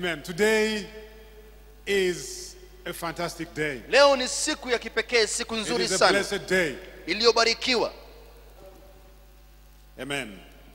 Amen. Today is a fantastic day. leo ni siku ya kipekee siku It nzuri is a sana blessed day. iliyobarikiwa Amen.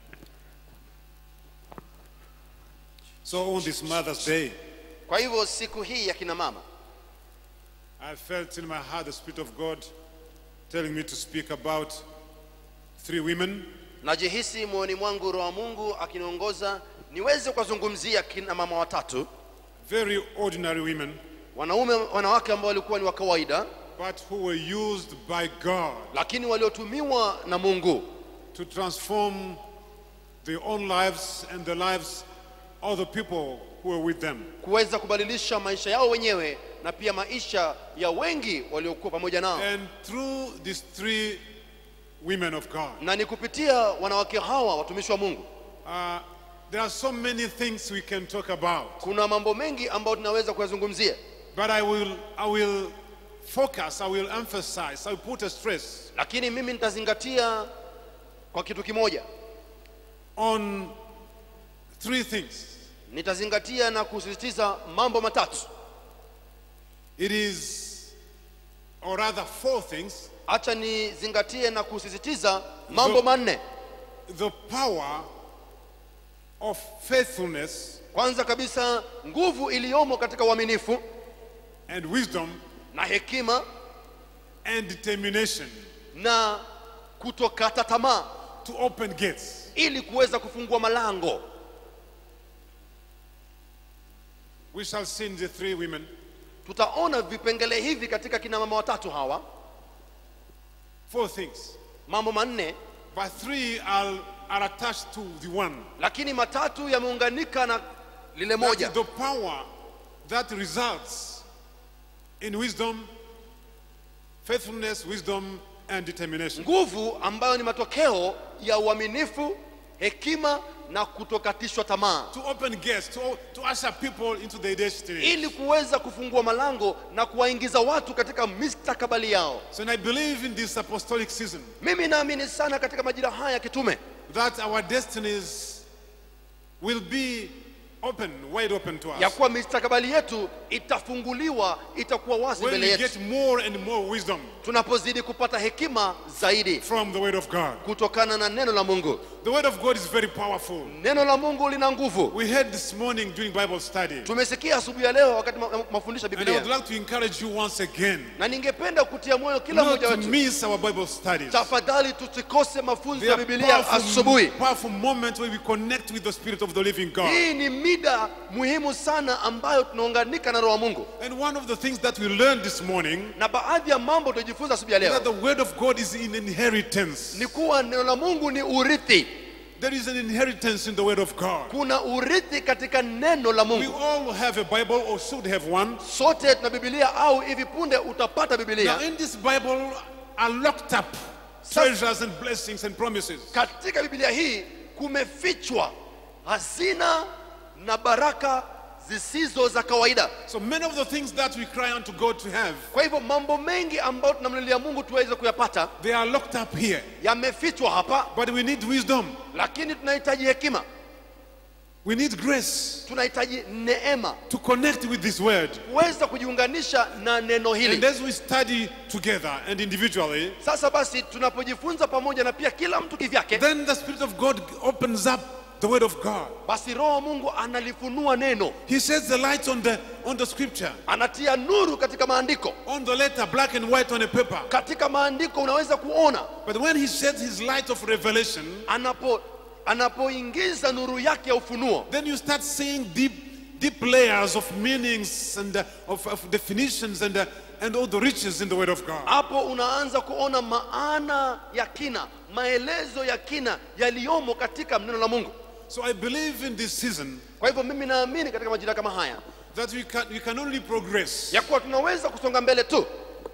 So on this Mother's Day, kwa hivyo siku hii ya kina mama I felt in my heart the Spirit of God telling me to speak about three women najihisi moyoni mwangu roho wa mungu akiniongoza niweze kuwazungumzia kina mama watatu very ordinary women, wanaume wanawake ambao walikuwa ni wa kawaida but who were used by God lakini waliotumiwa na mungu to transform their own lives and the lives of the people who were with them. kuweza kubadilisha maisha yao wenyewe na pia maisha ya wengi waliokuwa pamoja nao And through these three women of God, na ni kupitia wanawake hawa watumishi wa mungu uh, there are so many things we can talk about. kuna mambo mengi ambayo tunaweza kuyazungumzia But I will, I will focus, I will emphasize, I will put a stress lakini mimi nitazingatia kwa kitu kimoja on three things. nitazingatia na kusisitiza mambo matatu It is, or rather, four things hacha nizingatie na kusisitiza mambo manne the power of faithfulness kwanza kabisa nguvu iliyomo katika uaminifu and wisdom na hekima and determination na kutokata tamaa to open gates. ili kuweza kufungua malango We shall see in the three women tutaona vipengele hivi katika kina mama watatu hawa four things, mambo manne but three are, are attached to the one. lakini matatu yameunganika na lile That moja is the power that results in wisdom, faithfulness, wisdom, and determination. nguvu ambayo ni matokeo ya uaminifu hekima na kutokatishwa tamaa To open gates, to, to usher people into their destiny. ili kuweza kufungua malango na kuwaingiza watu katika mistakabali yao So, and I believe in this apostolic season mimi naamini sana katika majira haya ya kitume that our destinies will be open, wide open to ya us. kuwa mistakabali yetu itafunguliwa itakuwa wazi When mbele we yetu get more and more wisdom tunapozidi kupata hekima zaidi from the Word of God. kutokana na neno la mungu The Word of God is very powerful. neno la mungu lina nguvu We heard this morning during Bible study. tumesikia asubuhi ya leo wakati ma- ma- mafundisho ya And I would biblia like to encourage you once again na ningependa kutia moyo kila not mmoja to wetu miss our Bible studies. tafadhali tusikose mafunzo They ya are biblia powerful, asubuhi powerful moments where we connect with the Spirit of the living God. hii ni mida muhimu sana ambayo tunaunganika na roho wa mungu And one of the things that we learned this morning na baadhi ya mambo tutajifunza asubuhi ya is that leo the Word of God is in inheritance. ni kuwa neno la mungu ni urithi There is an inheritance in the Word of God. kuna urithi katika neno la We mungu all have a Bible or should have one. sote tuna bibilia au hivi punde utapata Now, bibilia in this Bible are locked up treasures and blessings and promises. katika bibilia hii kumefichwa hazina na baraka zisizo za kawaida So many of the things that we cry unto God to have, kwa hivyo mambo mengi ambayo tunamlilia mungu tuweze kuyapata they are locked up here. yamefichwa hapa But we need wisdom. lakini tunahitaji hekima We need grace tunahitaji neema to connect with this word. kuweza kujiunganisha na neno And hili as we study together and individually, sasa basi tunapojifunza pamoja na pia kila mtu kivyake then the Spirit of God opens up the word of God. basi roho wa mungu analifunua neno He sheds the light on the on the scripture, anatia nuru katika maandiko on the letter, black and white on a paper. katika maandiko unaweza kuona But when he sheds his light of revelation, anapo anapoingiza nuru yake ya ufunuo then you start seeing deep deep layers of meanings and uh, of, of definitions and uh, and all the riches in the word of God. hapo unaanza kuona maana ya kina maelezo ya kina yaliyomo katika neno la mungu So I believe in this season kwa hivyo mimi naamini katika majira kama haya that we can we can only progress ya kuwa tunaweza kusonga mbele tu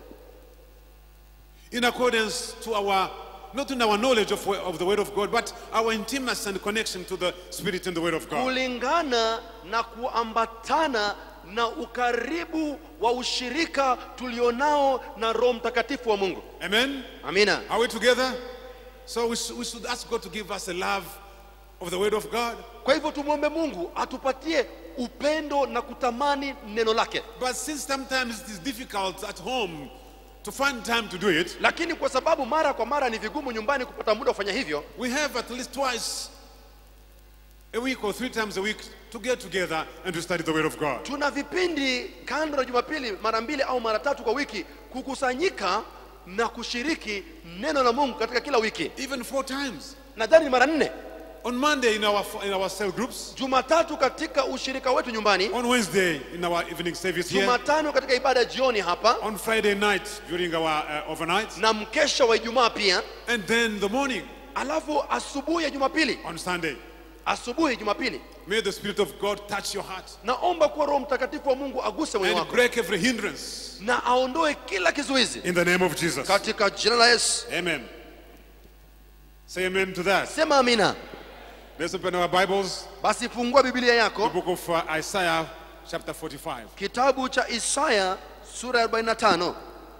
in accordance to our not in our knowledge of, of the word of God, but our intimacy and connection to the Spirit and the word of God. kulingana na kuambatana na ukaribu wa ushirika tulionao na roho mtakatifu wa mungu Amen. amina Are we together? So we, should- we should ask God to give us a love of the word of God. kwa hivyo tumwombe mungu atupatie upendo na kutamani neno lake But since sometimes it is difficult at home to find time to do it, lakini kwa sababu mara kwa mara ni vigumu nyumbani kupata muda wa kufanya hivyo we have at least twice a week or three times a week to get together and to study the Word of God. tuna vipindi kando na jumapili mara mbili au mara tatu kwa wiki kukusanyika na kushiriki neno la mungu katika kila wiki Even four times. nadhani ni mara nne On Monday in our, in our cell groups, jumatatu katika ushirika wetu nyumbani on Wednesday in our evening service here, jumatano katika ibada ya jioni hapa on Friday night during our uh, overnight, na mkesha wa ijumaa pia and then the morning alafu asubuhi ya jumapili on Sunday. asubuhi jumapili May the Spirit of God touch your heart naomba kuwa roho mtakatifu wa mungu aguse moyo and wako break every hindrance na aondoe kila kizuizi in the name of Jesus. katika jina la yesu Amen. Say amen to that. sema amina Let's open our Bibles. basi fungua biblia The yako book of uh, Isaiah, chapter 45. kitabu cha isaya sura ya 45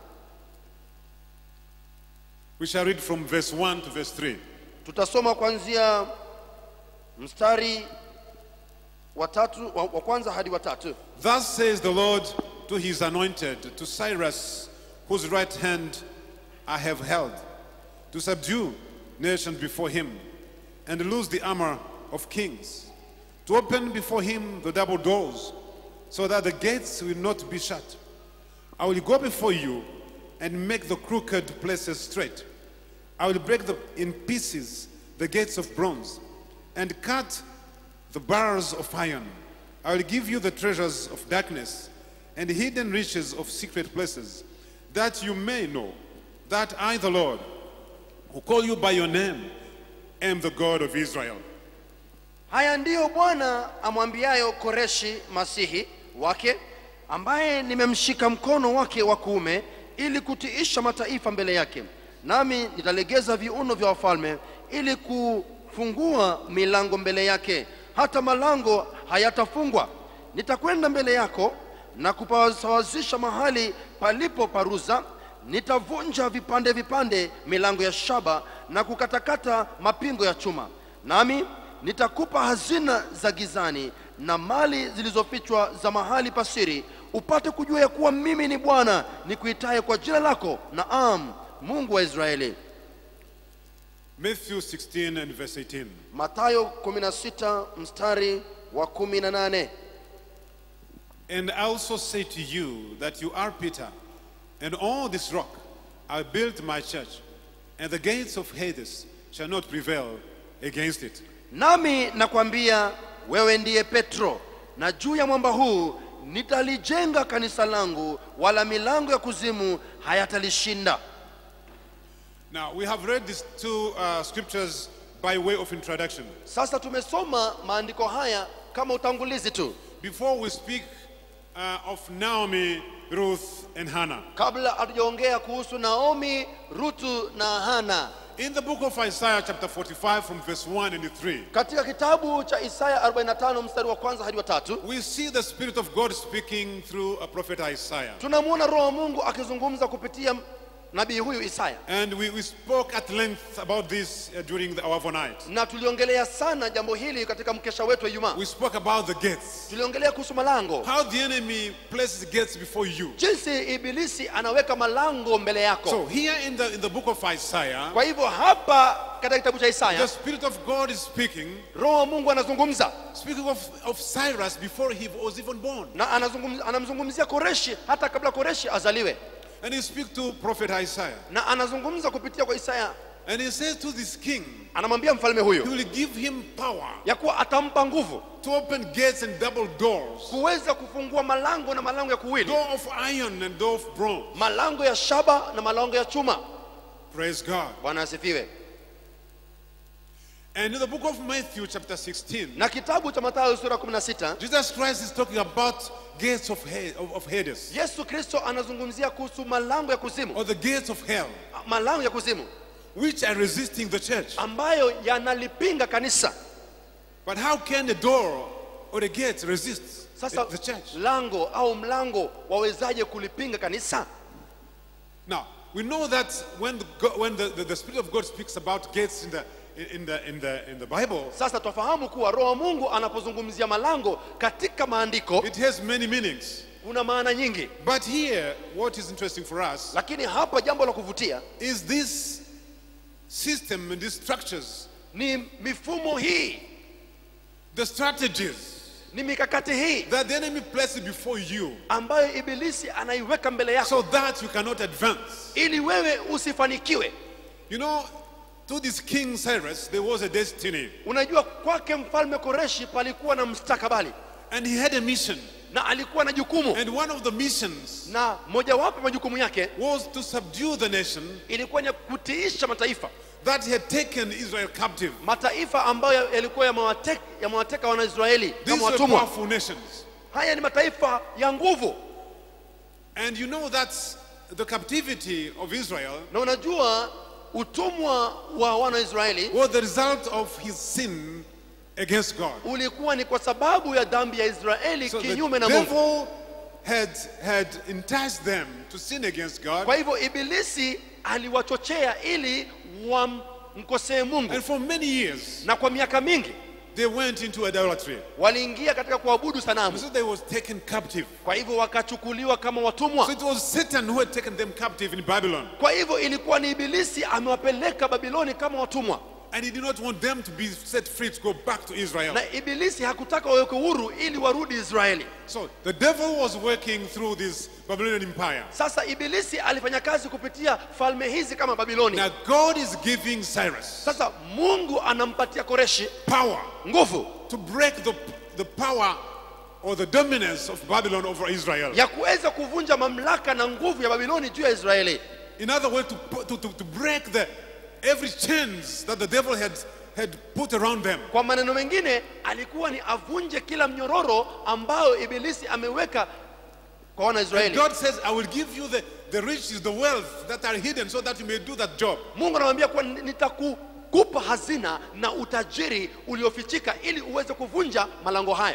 We shall read from verse 1 to verse 3. tutasoma kuanzia mstari wa tatu wa, wa kwanza hadi wa tatu Thus says the Lord to his anointed, to Cyrus, whose right hand I have held, to subdue nations before him, and loose the armor of kings, to open before him the double doors, so that the gates will not be shut. I will go before you and make the crooked places straight. I will break the, in pieces the gates of bronze and cut the bars of iron. I will give you the treasures of darkness and hidden riches of secret places, that you may know that I, the Lord, who call you by your name, am the God of Israel. haya ndiyo bwana amwambiayo koreshi masihi wake ambaye nimemshika mkono wake wa kuume ili kutiisha mataifa mbele yake nami nitalegeza viuno vya wafalme ili kufungua milango mbele yake hata malango hayatafungwa nitakwenda mbele yako na kupasawazisha mahali palipo paruza nitavunja vipande vipande milango ya shaba na kukatakata mapingo ya chuma nami nitakupa hazina za gizani na mali zilizofichwa za mahali pasiri upate kujua ya kuwa mimi ni bwana nikuitaye kwa jina lako naam mungu wa israeli Matthew 16 and verse 18. matayo 16 mstari wa 18 And I also say to you that you are Peter, and on this rock I built my church, and the gates of Hades shall not prevail against it. nami nakwambia wewe ndiye petro na juu ya mwamba huu nitalijenga kanisa langu wala milango ya kuzimu hayatalishinda Now, we have read these two uh, scriptures by way of introduction. sasa tumesoma maandiko haya kama utangulizi tu Before we speak uh, of Naomi, Ruth, and Hannah, kabla hatujaongea kuhusu naomi rutu na hana in the book of Isaiah, chapter 45, from verse 1 and 3, katika kitabu cha isaya 45 mstari wa kwanza hadi wa tatu we see the Spirit of God speaking through a prophet Isaiah. tunamwona roho wa mungu akizungumza kupitia nabii huyu isaya And we, we spoke at length about this uh, during the, our overnight. na tuliongelea sana jambo hili katika mkesha wetu wa ijumaa We spoke about the gates. tuliongelea kuhusu malango How the enemy places gates before you. jinsi ibilisi anaweka malango mbele yako So here in the in the book of Isaiah, kwa hivyo hapa katika kitabu cha the isaya Spirit of God is speaking, roho wa mungu anazungumza speaking of, of Cyrus before he was even born. na anazungumz- anamzungumzia koreshi hata kabla koreshi azaliwe And he speaks to prophet Isaiah. na anazungumza kupitia kwa isaya And he says to this king, anamwambia mfalme he huyu will give him power ya kuwa atampa nguvu to open gates and double doors. kuweza kufungua malango na malango ya kuwili Door of iron and door of bronze. malango ya shaba na malango ya chuma Praise God. bwana asifiwe And in the book of Matthew, chapter 16, na kitabu cha mathayo sura 16 Jesus Christ is talking about gates of, Ha- of, of Hades yesu kristo anazungumzia kuhusu malango ya kuzimu or the gates of hell, malango ya kuzimu which are resisting the church. ambayo yanalipinga kanisa But how can the door or the gate resist sasa the church? lango au mlango wawezaje kulipinga kanisa Now, we know that when, the, go- when the, the, the Spirit of God speaks about gates in the, in the, in the, in the Bible, sasa twafahamu kuwa roho wa mungu anapozungumzia malango katika maandiko it has many meanings. una maana nyingi But here, what is interesting for us lakini hapa jambo la kuvutia is this system and these structures, ni mifumo hii the strategies ni mikakati hii that the enemy places before you ambayo ibilisi anaiweka mbele yako so that you cannot advance. ili wewe usifanikiwe You know, to this King Cyrus, there was a destiny, unajua kwake mfalme koreshi palikuwa na mstakabali and he had a mission. na alikuwa na jukumu And one of the missions na mojawapo ya majukumu yake was to subdue the nation ilikuwa ni kutiisha mataifa that had taken Israel captive. mataifa ambayo yalikuwa yamewateka yamewateka wanaisraeli These kama were watumwa powerful nations. haya ni mataifa ya nguvu And you know that the captivity of Israel na unajua utumwa wa wanaisraeli was the result of his sin against God. ulikuwa ni kwa sababu ya dhambi ya israeli So the kinyume na mungu devil had, had enticed them to sin against God. kwa hivyo ibilisi aliwachochea ili wamkosee mungu And for many years, na kwa miaka mingi they went into idolatry. waliingia katika kuabudu sanamu So they was taken captive. kwa hivyo wakachukuliwa kama So watumwa it was Satan who had taken them captive in Babylon. kwa hivyo ilikuwa ni ibilisi amewapeleka babiloni kama watumwa And he did not want them to be set free to go back to Israel. na ibilisi hakutaka wawekwe huru ili warudi israeli So the devil was working through this Babylonian empire. sasa ibilisi alifanya kazi kupitia falme hizi kama babiloni Now God is giving Cyrus sasa mungu anampatia koreshi power nguvu to break the, the power or the dominance of Babylon over Israel. ya kuweza kuvunja mamlaka na nguvu ya babiloni juu ya israeli In other words, to, pu- to, to, to break the every chains that the devil had, had put around them. kwa maneno mengine alikuwa ni avunje kila mnyororo ambayo ibilisi ameweka kwa And wanaisraeli God says, I will give you the, the riches, the wealth that are hidden so that you may do that job. mungu anamwambia kuwa nitakukupa hazina na utajiri uliofichika ili uweze kuvunja malango hayo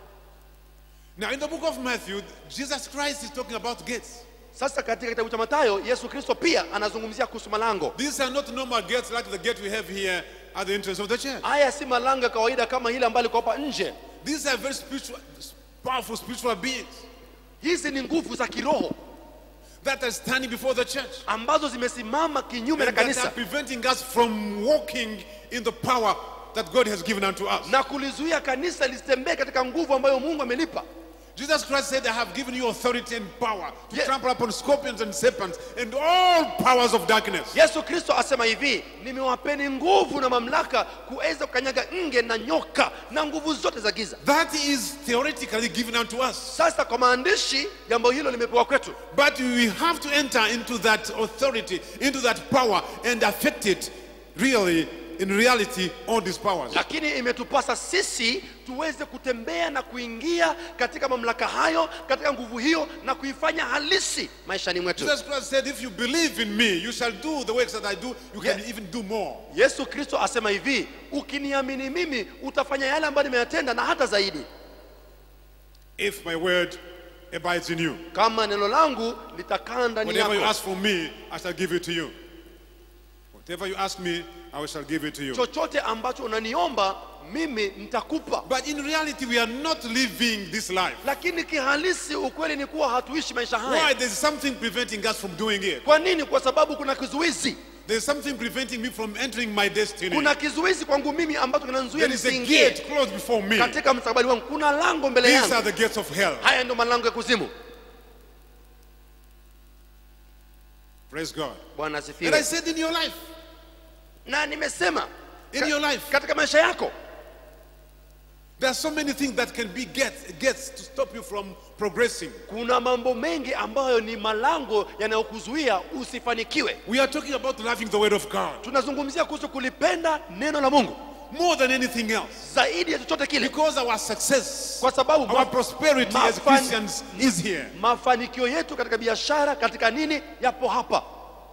Now, in the book of Matthew, Jesus Christ is talking about gates. sasa katika kitabu cha matayo yesu kristo pia anazungumzia kuhusu malango These are not normal gates like the gate we have here at the entrance of the church. haya si malango ya kawaida kama hile ambayo liko hapa nje These are very spiritual, powerful spiritual beings hizi ni nguvu za kiroho that are standing before the church. ambazo zimesimama kinyume na And that are kanisa preventing us from walking in the power that God has given unto us. na kulizuia kanisa lisitembee katika nguvu ambayo mungu amelipa Jesus Christ said, I have given you authority and power to Yeah. trample upon scorpions and serpents and all powers of darkness. yesu kristo asema hivi nimewapeni nguvu na mamlaka kuweza kukanyaga nge na nyoka na nguvu zote za giza That is theoretically given unto us. sasa kwa maandishi jambo hilo limepewa kwetu But we have to enter into that authority, into that power, and affect it really, in reality, all these powers. lakini imetupasa sisi tuweze kutembea na kuingia katika mamlaka hayo katika nguvu hiyo na kuifanya halisi maishani mwetu Jesus Christ said, If you believe in me, you shall do the works that I do, you can Yeah. even do more. yesu kristo asema hivi ukiniamini mimi utafanya yale ambayo nimeyatenda na hata zaidi If my word abides in you. kama neno langu litakaa ndani Whatever you yako ask for me, I shall give it to you. Whatever you ask me, I shall give it to you. chochote ambacho unaniomba mimi nitakupa But in reality, we are not living this life. lakini kihalisi ukweli ni kuwa hatuishi maisha Why? haya There's something preventing us from doing it. kwa nini kwa sababu kuna kizuizi There's something preventing me from entering my destiny. kuna kizuizi kwangu mimi ambacho kinanizuia There is a nisiingie gate closed before me. katika mstakabali wangu kuna lango mbele These yangu are the gates of hell. haya ndio malango ya kuzimu Praise God. bwana And I asifiwe said, in your life, na nimesema in ka- your life, katika maisha yako there are so many things that can be gates, gates to stop you from progressing. kuna mambo mengi ambayo ni malango yanayokuzuia usifanikiwe We are talking about loving the word of God tunazungumzia kuhusu kulipenda neno la mungu more than anything else. zaidi ya chochote kile Because our success, kwa sababu our ma- prosperity as mafan- Christians is here. mafanikio yetu katika biashara katika nini yapo hapa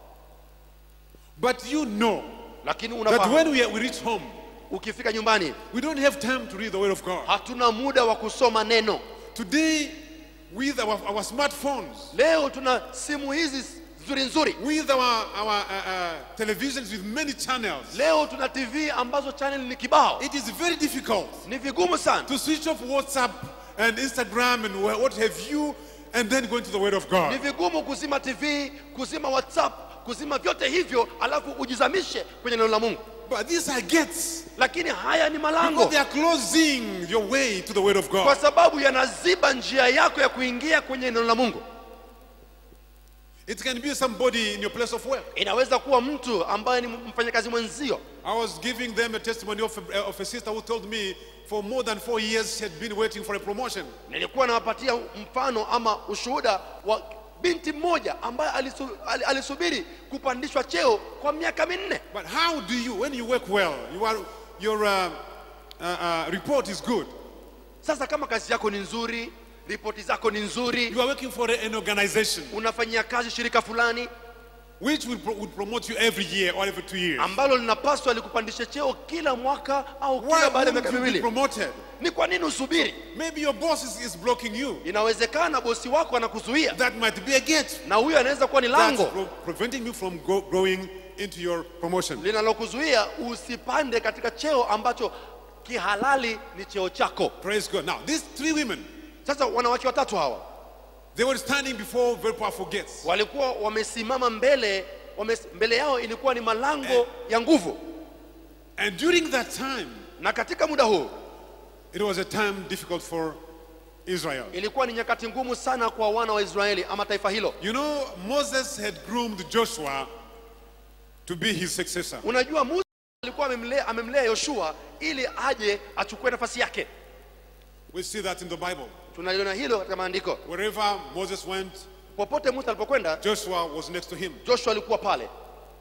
But you know lakini that unafahamu when we, we reach home, ukifika nyumbani we don't have time to read the word of God. hatuna muda wa kusoma neno Today, with our, our smartphones, leo tuna simu hizi nzuri nzuri with our, our uh, uh, televisions with many channels. leo tuna tv ambazo channel ni kibao It is very difficult ni vigumu sana to switch off WhatsApp and Instagram and wha- what have you and then go into the Word of ni God. vigumu kuzima tv kuzima whatsapp kuzima vyote hivyo alafu ujizamishe kwenye neno la mungu But these are gates lakini haya ni because malango they are closing your way to the Word of kwa God. sababu yanaziba njia yako ya kuingia kwenye neno la mungu It can be somebody in your place of work. inaweza kuwa mtu ambaye ni mfanyakazi mwenzio I was giving them a testimony of a, of a sister who told me for more than four years she had been waiting for a promotion. nilikuwa nawapatia mfano ama ushuhuda wa binti mmoja ambaye alisu, al- alisubiri kupandishwa cheo kwa miaka minne But how do you, when you work well, you are, your uh, uh, uh, report is good. sasa kama kazi yako ni nzuri ripoti zako ni nzuri You are working for an organization unafanyia kazi shirika fulani which will, pro- would promote you every year or every two years. ambalo linapaswa likupandishe cheo kila mwaka au kila Why baada ya wouldn't miaka you be miwili promoted? ni kwa nini usubiri Maybe your boss is, is blocking you. inawezekana bosi wako anakuzuia That might be a gate na huyo anaweza kuwa ni that's lango pro- preventing you from go, growing into your promotion. linalokuzuia usipande katika cheo ambacho kihalali ni cheo chako Praise God. Now, these three women, sasa wanawake watatu hawa they were standing before very powerful gates. walikuwa wamesimama mbele wame, mbele yao ilikuwa ni malango ya nguvu And during that time, na katika muda huu it was a time difficult for Israel. ilikuwa ni nyakati ngumu sana kwa wana wa israeli ama taifa hilo You know, Moses had groomed Joshua to be his successor. unajua musa alikuwa amemlea, amemlea yoshua ili aje achukue nafasi yake We see that in the Bible. tunaliona hilo katika maandiko Wherever Moses went, popote musa alipokwenda Joshua was next to him. joshua alikuwa pale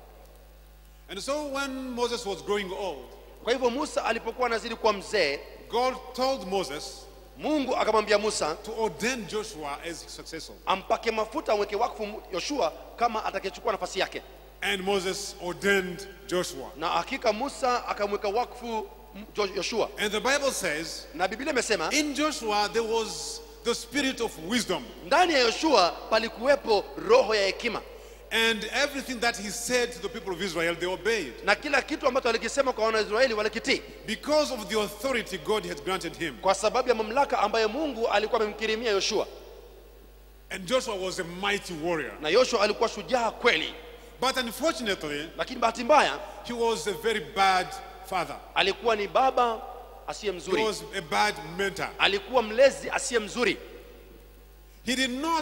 And so when Moses was growing old, kwa hivyo musa alipokuwa anazidi kuwa mzee God told Moses mungu akamwambia musa to ordain Joshua as his successor. ampake mafuta amweke wakfu yoshua kama atakayechukua nafasi yake And Moses ordained Joshua. na hakika musa akamweka wakfu m- Jo- yoshua And the Bible says, na biblia imesema in Joshua there was the spirit of wisdom. ndani ya yoshua palikuwepo roho ya hekima And everything that he said to the people of Israel, they obeyed. na kila kitu ambacho alikisema kwa wanaisraeli walikitii Because of the authority God had granted him. kwa sababu ya mamlaka ambayo mungu alikuwa amemkirimia yoshua And Joshua was a mighty warrior. na yoshua alikuwa shujaa kweli But unfortunately, lakini bahati mbaya he was a very bad father. alikuwa ni baba asiye He mzuri was a bad mentor. alikuwa mlezi asiye mzuri He did not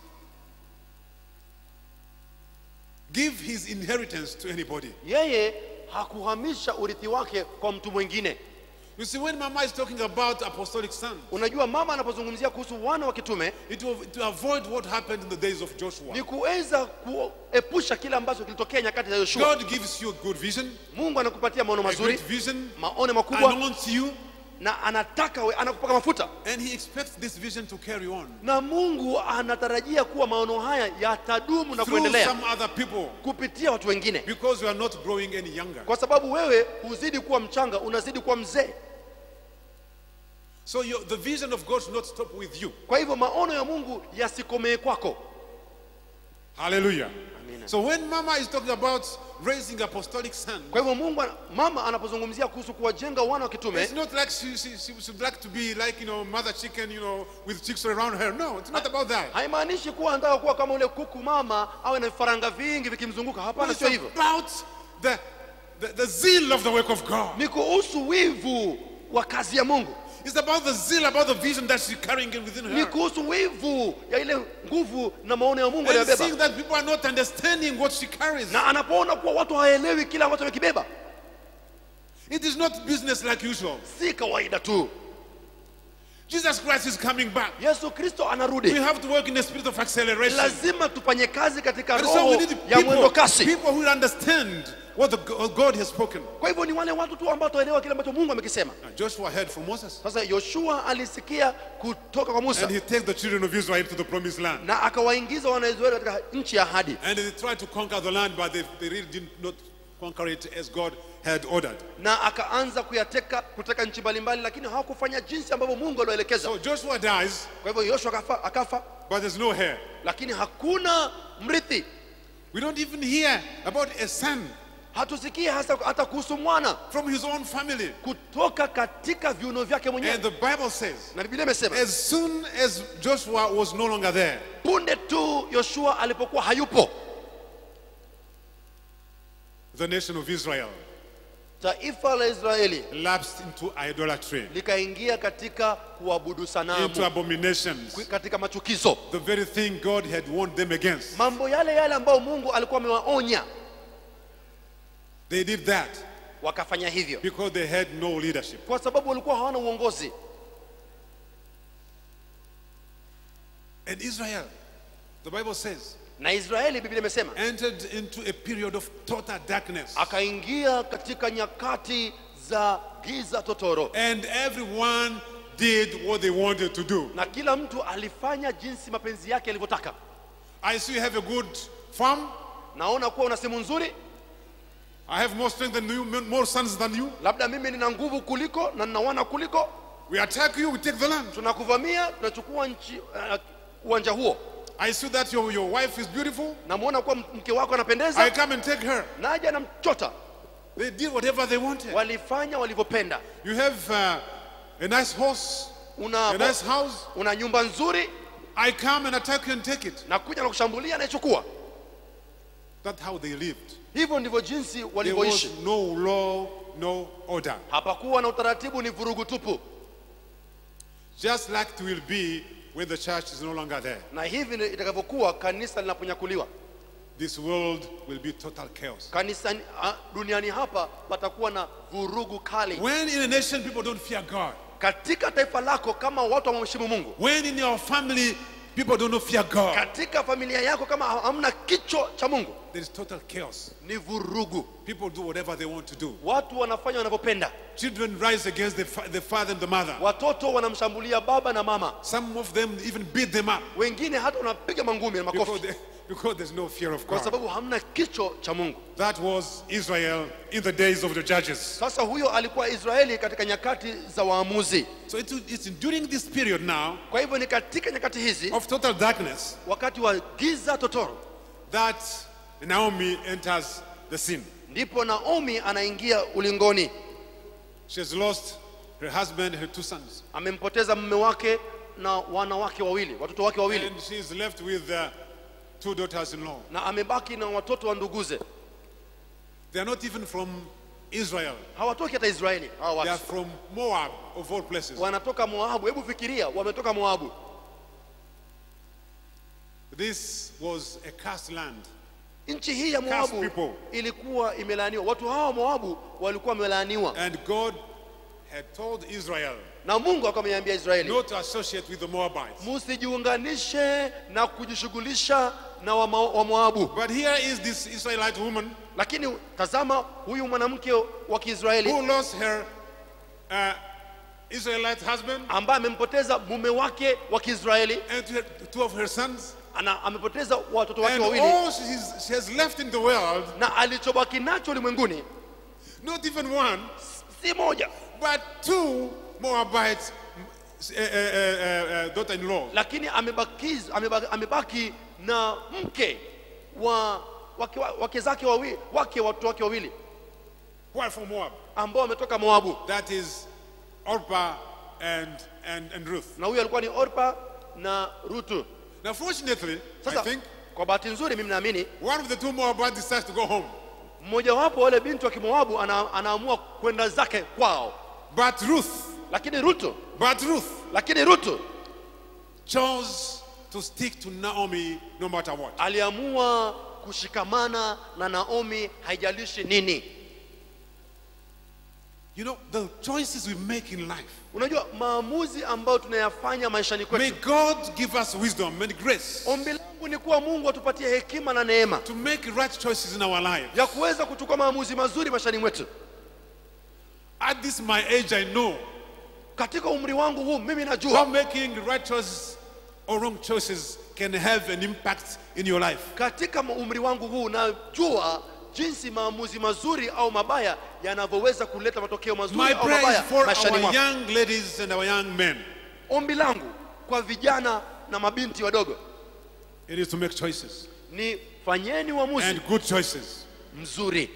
give his inheritance to anybody. yeye hakuhamisha urithi wake kwa mtu mwingine You see, when Mama is talking about apostolic sons, unajua mama anapozungumzia kuhusu wana wa kitume it will to avoid what happened in the days of Joshua. ni kuweza kuepusha kile ambacho kilitokea nyakati za yoshua God gives you a good vision, mungu anakupatia maono a mazuri great vision, maono makubwa anoints you, na anataka we, anakupaka mafuta and He expects this vision to carry on na mungu anatarajia kuwa maono haya yatadumu na through kuendelea some other people kupitia watu wengine because you are not growing any younger. kwa sababu wewe huzidi kuwa mchanga unazidi kuwa mzee So your, the vision of God should not stop with you. kwa hivyo maono ya mungu yasikomee kwako Hallelujah. Amen. So when Mama is talking about raising apostolic sons, kwa hivyo mungu ana- mama anapozungumzia kuhusu kuwajenga wana wa kitume it's not like she, she, she should like to be like, you know, mother chicken, you know, with chicks around her. No, it's not about that. haimaanishi kuwa anataka kuwa kama ule kuku mama awe na vifaranga vingi vikimzunguka hapana It's sio hivyo about the, the, the zeal of the work of God. ni kuhusu wivu wa kazi ya mungu It's about the zeal, about the vision that she's carrying in within ni her. kuhusu wivu ya ile nguvu na maono ya mungu And aliyobeba seeing that people are not understanding what she carries. na anapoona kuwa watu hawaelewi kile ambacho amekibeba It is not business like usual. si kawaida tu Jesus Christ is coming back. yesu kristo We anarudi have to work in the spirit of acceleration. lazima tufanye kazi katika And so roho we need ya mwendo people, kasi people who understand what, the, what God has spoken. kwa hivyo ni wale watu tu ambao wataelewa kile ambacho mungu amekisema Now, Joshua heard from Moses. sasa yoshua alisikia kutoka kwa musa And he takes the children of Israel to the promised land. na akawaingiza wanaisraeli katika nchi ya ahadi And they tried to conquer the land, but they, they really did not conquer it as God had ordered. na akaanza kuyateka kuteka nchi mbalimbali lakini hawakufanya jinsi ambavyo mungu aliwaelekeza So Joshua dies, kwa hivyo yoshua akafa, akafa but there's no heir. lakini hakuna mrithi We don't even hear about a son hatusikii hasa hata kuhusu mwana from his own family. kutoka katika viuno vyake mwenyewe And the Bible says, na biblia imesema as soon as Joshua was no longer there, punde tu yoshua alipokuwa hayupo the nation of Israel taifa la israeli lapsed into idolatry, likaingia katika kuabudu into sanamu abominations, katika machukizo the very thing God had warned them against. mambo yale yale ambayo mungu alikuwa amewaonya They did that wakafanya hivyo because they had no leadership. kwa sababu walikuwa hawana uongozi And Israel, the Bible says, na israeli biblia imesema entered into a period of total darkness. akaingia katika nyakati za giza totoro And everyone did what they wanted to do. na kila mtu alifanya jinsi mapenzi yake yalivyotaka I see you have a good farm. naona kuwa una simu nzuri I have more strength than you, more sons than you. labda mimi nina nguvu kuliko na nina wana kuliko We attack you, we take the land. tunakuvamia tunachukua nchi uh, uwanja huo I see that your, your wife is beautiful. namwona kuwa mke wako I anapendeza come and take her. naja namchota They did whatever they wanted. walifanya walivyopenda You have uh, a nice horse, una, a nice house. una nyumba nzuri I come and attack you and take it. na kuja na kushambulia naichukua That's how they lived. hivyo ndivyo jinsi There was walivyoishi no law, no order. hapakuwa na utaratibu ni vurugu tupu Just like it will be when the church is no longer there. na hivi ndivyo itakavyokuwa kanisa linaponyakuliwa This world will be total chaos. kanisa ah, duniani hapa patakuwa na vurugu kali When in a nation people don't fear God, katika taifa lako kama watu wamheshimu mungu when in your family people don't fear God, katika familia yako kama hamna kicho cha mungu there is total chaos. ni vurugu People do whatever they want to do. watu wanafanya wanavyopenda Children rise against the, fa- the father and the mother. watoto wanamshambulia baba na mama Some of them even beat them up wengine hata wanapiga mangumi na because, makofi they, because there's no fear of kwa God. sababu hamna kicho cha mungu That was Israel in the days of the judges. sasa huyo alikuwa israeli katika nyakati za waamuzi So it, it's during this period now kwa hivyo ni katika nyakati hizi of total darkness wakati wa giza totoro that Naomi enters the scene. ndipo naomi anaingia ulingoni She has lost her husband, her two sons, amempoteza mume wake na wanawake wawili watoto wake wawili and she is left with uh, two daughters-in-law. na amebaki na watoto wa nduguze They are not even from Israel. hawatoki hata israeli hawa They are watu from Moab, of all places. wanatoka moabu hebu fikiria wametoka moabu This was a cursed land. nchi hii ya Cursed moabu people. ilikuwa imelaaniwa watu hawa wa moabu walikuwa wamelaaniwa And God had told Israel na mungu akawa ameambia israeli not to associate with the Moabites. musijiunganishe na kujishughulisha na wa, Ma- wa moabu But here is this Israelite woman lakini tazama huyu mwanamke wa kiisraeli who lost her uh, Israelite husband ambaye amempoteza mume wake wa kiisraeli and two- two of her sons. ana amepoteza watoto wake And wawili all she's, she has left in the world, na alichobaki nacho ulimwenguni not even one, si moja but two Moabite uh, uh, uh, uh, daughter-in-law. lakini amebaki, amebaki, amebaki na mke wa wake, wake zake wawili wake watoto wake wawili Who are from Moab? ambao wametoka moabu That is Orpah and, and, and Ruth. na huyu alikuwa ni orpa na rutu Now, fortunately, I sasa think kwa bahati nzuri mimi naamini one of the two Moabites decides to go home. mmojawapo wale binti wa kimoabu ana, anaamua kwenda zake kwao But Ruth, lakini rutu but Ruth lakini rutu chose to stick to Naomi no matter what. aliamua kushikamana na naomi haijalishi nini You know, the choices we make in life. unajua maamuzi ambayo tunayafanya maishani May kwetu God give us wisdom and grace ombi langu ni kuwa mungu atupatie hekima na neema to make right choices in our life. ya kuweza kuchukua maamuzi mazuri maishani mwetu At this my age, I know katika umri wangu huu mimi how najua making right choices or wrong choices can have an impact in your life. katika ma- umri wangu huu najua jinsi maamuzi mazuri au mabaya yanavyoweza kuleta matokeo mazuri My au prayer is mabaya for maishani our mwako young ladies and our young men. ombi langu kwa vijana na mabinti wadogo It is to make choices. ni fanyeni uamuzi and good choices. mzuri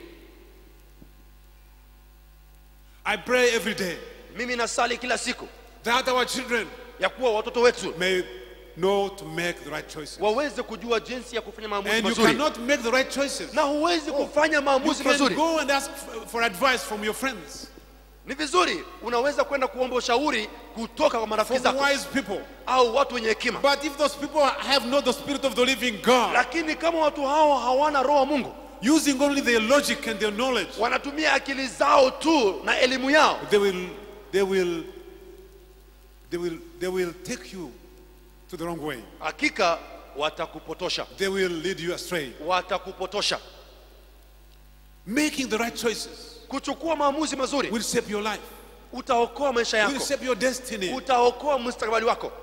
I pray every day mimi nasali kila siku that our children ya kuwa watoto wetu may know to make the right choices. waweze kujua jinsi ya kufanya maamuzi And you mazuri cannot make the right choices. na huwezi kufanya You maamuzi can mazuri go and ask f- for advice from your friends, ni vizuri unaweza kwenda kuomba ushauri kutoka kwa marafiki from zako wise people. au watu wenye hekima But if those people have not the spirit of the living God, lakini kama watu hao hawana roho wa mungu using only their logic and their knowledge, wanatumia akili zao tu na elimu yao they will, they will, they will, they will take you to the wrong way. hakika watakupotosha They will lead you astray. watakupotosha Making the right choices kuchukua maamuzi mazuri will shape your life, utaokoa maisha will yako shape your destiny. utaokoa mustakabali wako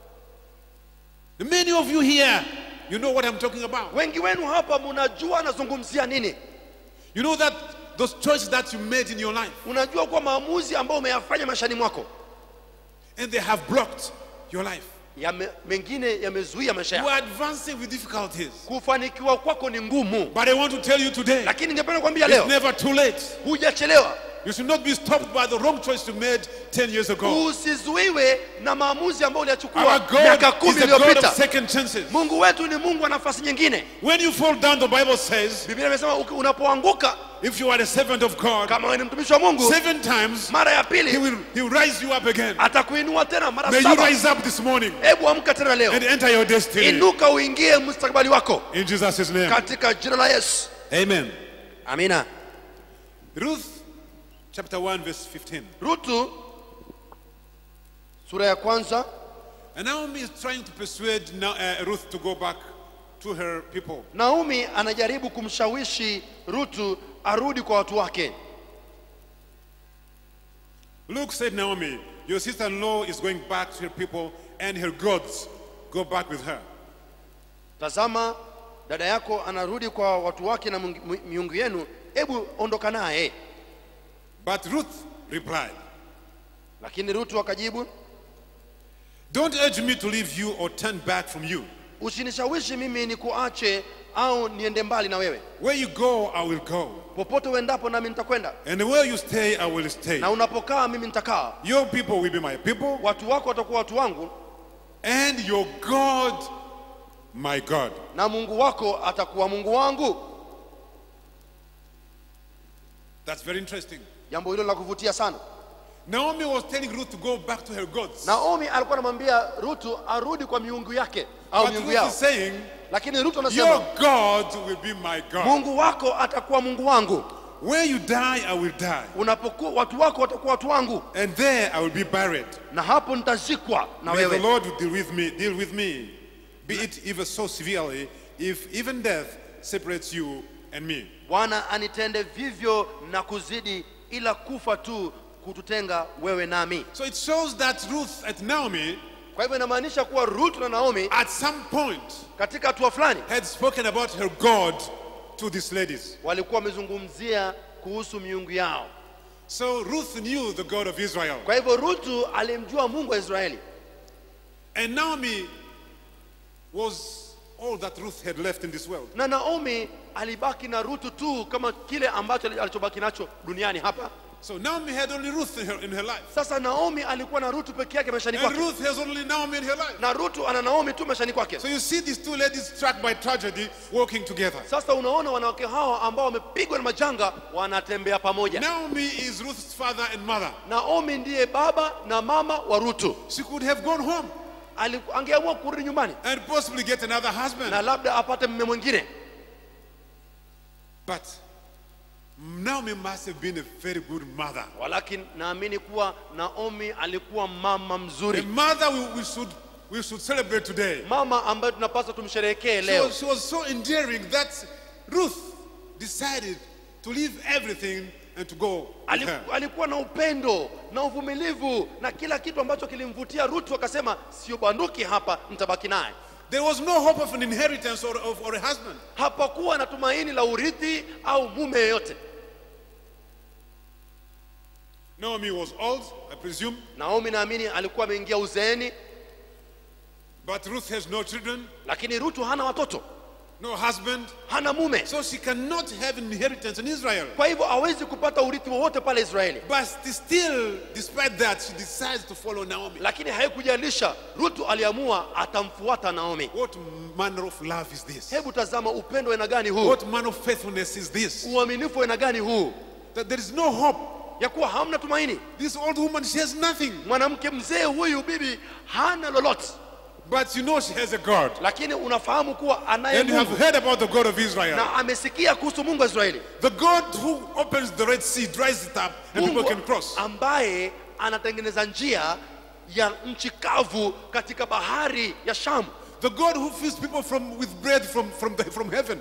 Many of you here, you know what I'm talking about. wengi wenu hapa mnajua nazungumzia nini You know that those choices that you made in your life, unajua kuwa maamuzi ambayo umeyafanya maishani mwako and they have blocked your life. yame, mengine yamezuia maisha You yako are advancing with difficulties. kufanikiwa kwako ni ngumu But I want to tell you today, lakini ningependa kuambia it's leo never too late. hujachelewa You should not be stopped by the wrong choice you made 10 years ago. usizuiwe na maamuzi ambayo Our uliyachukua God miaka is kumi the God of iliyopita second chances. mungu wetu ni mungu wa nafasi nyingine When you fall down, the Bible says, biblia imesema uki- unapoanguka if you are a servant of God, kama wewe ni mtumishi wa mungu seven times mara ya He pili will, he will rise you up again. atakuinua tena mara May you saba rise up this morning hebu amka tena leo and enter your destiny. inuka uingie mustakabali wako In Jesus' name. katika jina la yesu Amen. amina Ruth chapter 1, verse 15. rutu sura ya kwanza And Naomi is trying to persuade Na- uh, Ruth to go back to her people. naomi anajaribu kumshawishi rutu arudi kwa watu wake Luke said, Naomi, your sister in law is going back to her people and her gods. Go back with her. tazama dada yako anarudi kwa watu wake na mungu- mi- miungu yenu hebu ondoka naye But Ruth replied, lakini rutu akajibu Don't urge me to leave you or turn back from you. usinishawishi mimi ni kuache au niende mbali na wewe Where you go, I will go. popote uendapo nami nitakwenda And where you stay, I will stay. na unapokaa mimi nitakaa Your people will be my people, watu wako watakuwa watu wangu and your God, my God. na mungu wako atakuwa mungu wangu That's very interesting. jambo hilo la kuvutia sana Naomi was telling Ruth to go back to her gods. naomi alikuwa anamwambia rutu arudi kwa miungu yake au But miungu Ruth yao is saying, lakini rutu Your anasema God will be my God. mungu wako atakuwa mungu wangu Where you die, I will die. unapokuwa watu wako watakuwa watu wangu And there I will be buried. na hapo nitazikwa na May the wewe Lord deal with me, deal with me, be it even so severely, if even death separates you and me. bwana anitende vivyo na kuzidi ila kufa tu kututenga wewe nami So it shows that Ruth and Naomi, kwa hivyo inamaanisha kuwa rutu na naomi at some point, katika hatua fulani had spoken about her God to these ladies. walikuwa wamezungumzia kuhusu miungu yao So Ruth knew the God of Israel. kwa hivyo rutu alimjua mungu wa israeli And Naomi was all that Ruth had left in this world. na naomi alibaki na rutu tu kama kile ambacho alichobaki nacho duniani hapa So Naomi had only Ruth in her, in her life. sasa naomi alikuwa na rutu peke yake maishani And kwake Ruth has only Naomi in her life. na rutu ana naomi tu maishani kwake So you see these two ladies struck by tragedy walking together. sasa unaona wanawake hawa ambao wamepigwa na majanga wanatembea pamoja Naomi is Ruth's father and mother. naomi ndiye baba na mama wa rutu She could have gone home Ali- angeamua kurudi nyumbani and possibly get another husband. na labda apate mme mwingine But Naomi must have been a very good mother. walakini naamini kuwa naomi alikuwa mama A mzuri mother we, we should we should celebrate today. mama ambaye tunapaswa tumsherehekee She leo was, she was so endearing that Ruth decided to leave everything and to go with Ali- her. alikuwa na upendo na uvumilivu na kila kitu ambacho kilimvutia rutu akasema sio banduki hapa nitabaki naye There was no hope of an inheritance or, of, or a husband. hapakuwa na tumaini la urithi au mume yeyote Naomi was old, I presume, naomi naamini alikuwa ameingia uzeeni but Ruth has no children. lakini rutu hana watoto no husband, hana mume so she cannot have inheritance in Israel. kwa hivyo hawezi kupata urithi wowote pale israeli But still, despite that, she decides to follow Naomi. lakini haikujalisha rutu aliamua atamfuata naomi What manner of love is this? hebu tazama upendo wa aina gani huu What manner of faithfulness is this? uaminifu wa aina gani huu That there is no hope. ya kuwa hamna tumaini This old woman, she has nothing. mwanamke mzee huyu bibi hana lolote But you know she has a God. lakini unafahamu kuwa anaye And you have mungu heard about the God of Israel. na amesikia kuhusu mungu wa israeli The God who opens the Red Sea, dries it up, and people mungu can cross. ambaye anatengeneza njia ya nchi kavu katika bahari ya shamu The God who feeds people from, with bread from, from, the, from heaven.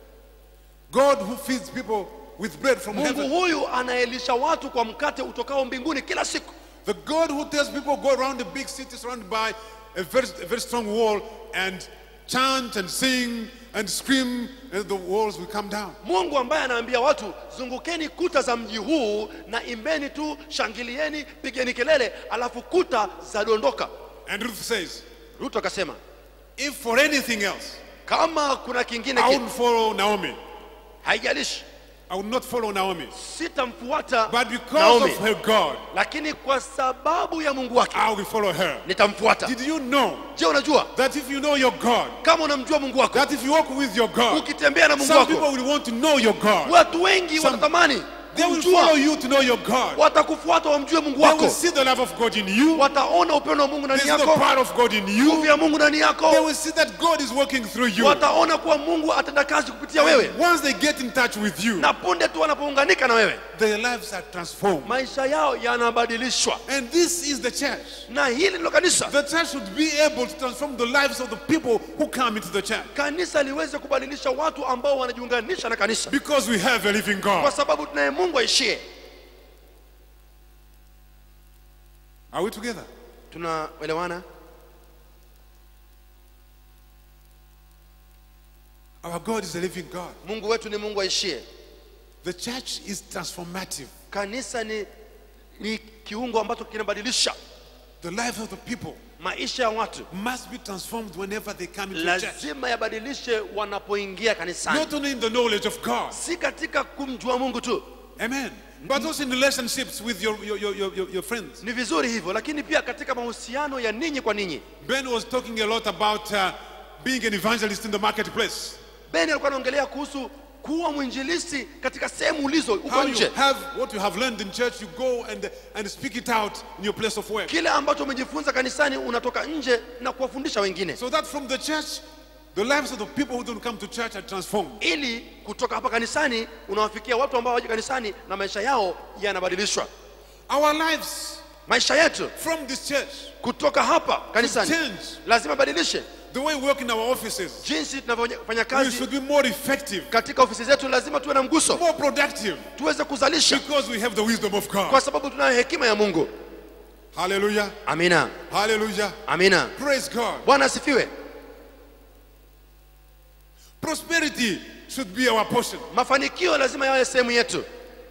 God who feeds people with bread from mungu heaven. huyu anaelisha watu kwa mkate utokao mbinguni kila siku The God who tells people go around the big city surrounded by a very, a very strong wall and chant and sing and scream and the walls will come down. mungu ambaye anaambia watu zungukeni kuta za mji huu na imbeni tu shangilieni pigeni kelele alafu kuta zadondoka And Ruth says, ruto akasema if for anything else, kama kuna kingine I ki, wouldn't follow Naomi. haijalishi I would not follow Naomi. sitamfuata But because Naomi of her God, lakini kwa sababu ya mungu wake I will follow her. nitamfuata Did you know je unajua that if you know your God, kama unamjua mungu wako that if you walk with your God, ukitembea na mungu some wako people will want to know your God. watu wengi Some- watatamani They will kumjua follow you to know your God. watakufuata wamjue mungu They will wako see the love of God in you. wataona upendo wa mungu ndani There's the yako power of God in nguvu you. ya mungu ndani They yako will see that God is working through you. wataona kuwa mungu atenda kazi kupitia wewe Once they get in touch with you, na punde tu wanapounganika na wewe their lives are transformed. maisha yao yanabadilishwa And this is the church. na hili ndilo kanisa The church should be able to transform the lives of the people who come into the church. kanisa liweze kubadilisha watu ambao wanajiunganisha na kanisa Because we have a living kwa God. sababu tunaye mungu aishie Are we together? tunaelewana Our God is a living God. mungu wetu ni mungu aishie The church is transformative. kanisa ni, ni kiungo ambacho kinabadilisha The lives of the people maisha ya watu must be transformed whenever they come into church. lazima yabadilishe wanapoingia kanisani Not only in the knowledge of God, si katika kumjua mungu tu amen, but also in relationships with your, your, your, your, your friends. ni vizuri hivyo lakini pia katika mahusiano ya ninyi kwa ninyi Ben was talking a lot about uh, being an evangelist in the marketplace. beni alikuwa anaongelea kuhusu kuwa mwinjilisti katika sehemu ulizo How uko you nje have what you have learned in church, you go and, and speak it out in your place of work. kile ambacho umejifunza kanisani unatoka nje na kuwafundisha wengine So that from the church, the lives of the people who don't come to church are transformed. ili kutoka hapa kanisani unawafikia watu ambao waje kanisani na maisha yao yanabadilishwa Our lives maisha yetu from this church, kutoka hapa kanisani change. lazima badilishe the way we work in our offices, jinsi tunavyofanya we kazi should be more effective, katika ofisi zetu lazima tuwe na mguso more productive, tuweze kuzalisha because we have the wisdom of kwa God. sababu tunayo hekima ya mungu Hallelujah. amina Hallelujah. amina Praise God. bwana asifiwe Prosperity should be our portion. mafanikio lazima yawe sehemu yetu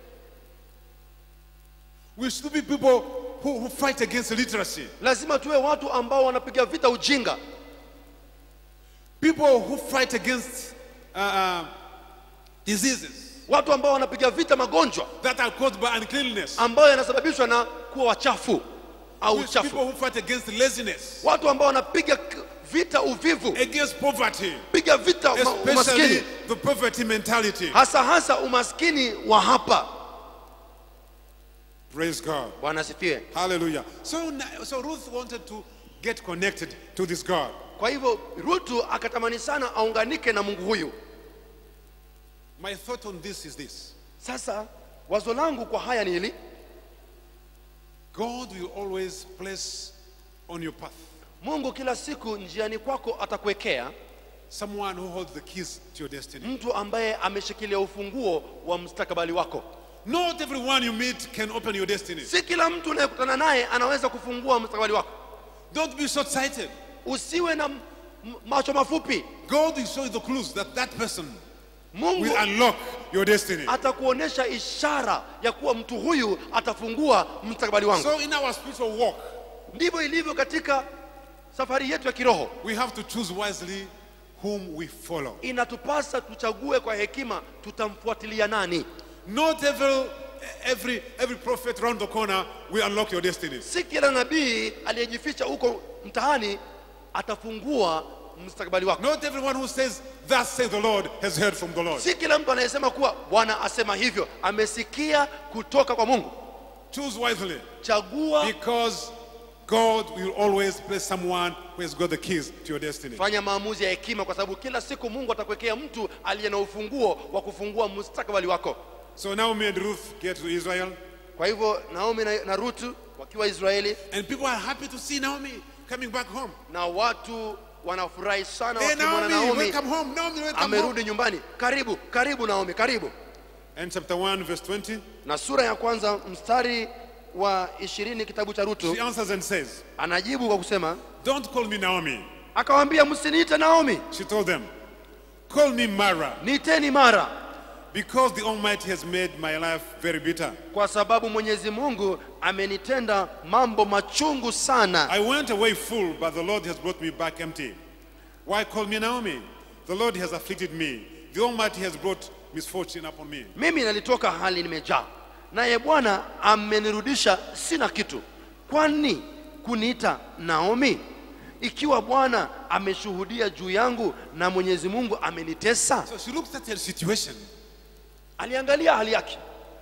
We should be people who, who fight against illiteracy, lazima tuwe watu ambao wanapiga vita ujinga people who fight against uh, uh, diseases watu ambao wanapiga vita magonjwa that are caused by uncleanness, ambayo yanasababishwa na kuwa wachafu au We- uchafu people who fight against laziness, watu ambao wanapiga k- vita uvivu against poverty, piga vita ma- especially umaskini the poverty mentality. hasa hasa umaskini wa hapa Praise God. bwana asifiwe Hallelujah. So, na- so Ruth wanted to get connected to this God. kwa hivyo rutu akatamani sana aunganike na mungu huyu My thought on this is this sasa wazo langu kwa haya ni hili God will always place on your path mungu kila siku njiani kwako atakuwekea someone who holds the keys to your destiny. mtu ambaye ameshikilia ufunguo wa mustakabali wako Not everyone you meet can open your destiny. si kila mtu unayekutana naye anaweza kufungua mustakabali wako Don't be short sighted. usiwe na m- m- macho mafupi God will show you the clues that that person mungu will unlock your destiny. atakuonesha ishara ya kuwa mtu huyu atafungua mustakabali wangu So, in our spiritual walk, ndivyo ilivyo katika safari yetu ya kiroho we have to choose wisely whom we follow. inatupasa tuchague kwa hekima tutamfuatilia nani Not every, every, every prophet around the corner will unlock your destinies. si kila nabii aliyejificha huko mtaani atafungua mustakabali wako Not everyone who says, Thus says the Lord, has heard from the Lord. si kila mtu anayesema kuwa bwana asema hivyo amesikia kutoka kwa mungu Choose wisely chagua because God will always place someone who has got the keys to your destiny. fanya maamuzi ya hekima kwa sababu kila siku mungu atakuwekea mtu aliye na ufunguo wa kufungua mustakabali wako So Naomi and Ruth get to Israel, kwa hivyo naomi na, na rutu wakiwa israeli and people are happy to see Naomi coming back home. na watu wanafurahi sana Hey, wakimwona Naomi, naomi welcome home. Naomi, welcome home. amerudi nyumbani karibu karibu naomi karibu And chapter 1, verse 20, na sura ya kwanza mstari wa ishirini kitabu cha rutu she answers and says, anajibu kwa kusema Don't call me Naomi. akawaambia msiniite naomi She told them, Call me Mara, niiteni mara because the Almighty has made my life very bitter. kwa sababu mwenyezi mungu amenitenda mambo machungu sana I went away full, but the Lord has brought me back empty. Why call me Naomi? The Lord has afflicted me. The Almighty has brought misfortune upon me. mimi nalitoka hali nimejaa naye bwana amenirudisha sina kitu kwani kuniita naomi ikiwa bwana ameshuhudia juu yangu na mwenyezi mungu amenitesa So she looked at her situation. aliangalia hali yake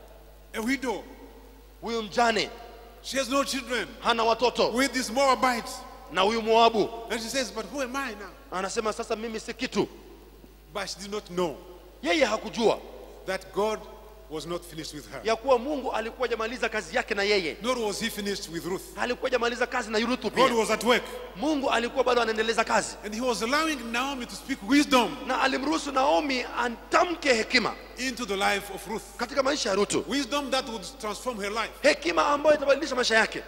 A widow. huyu mjane She has no children. hana watoto With this Moabite. na huyu moabu And she says, But who am I now? anasema sasa mimi si kitu But she did not know yeye hakujua that God was not finished with her. ya kuwa mungu alikuwa jamaliza kazi yake na yeye Nor was he finished with Ruth. alikuwa jamaliza kazi na yuruthu God pia was at work. mungu alikuwa bado anaendeleza kazi And he was allowing Naomi to speak wisdom na alimruhusu naomi atamke hekima into the life of Ruth. katika maisha ya rutu Wisdom that would transform her life. hekima ambayo itabadilisha maisha yake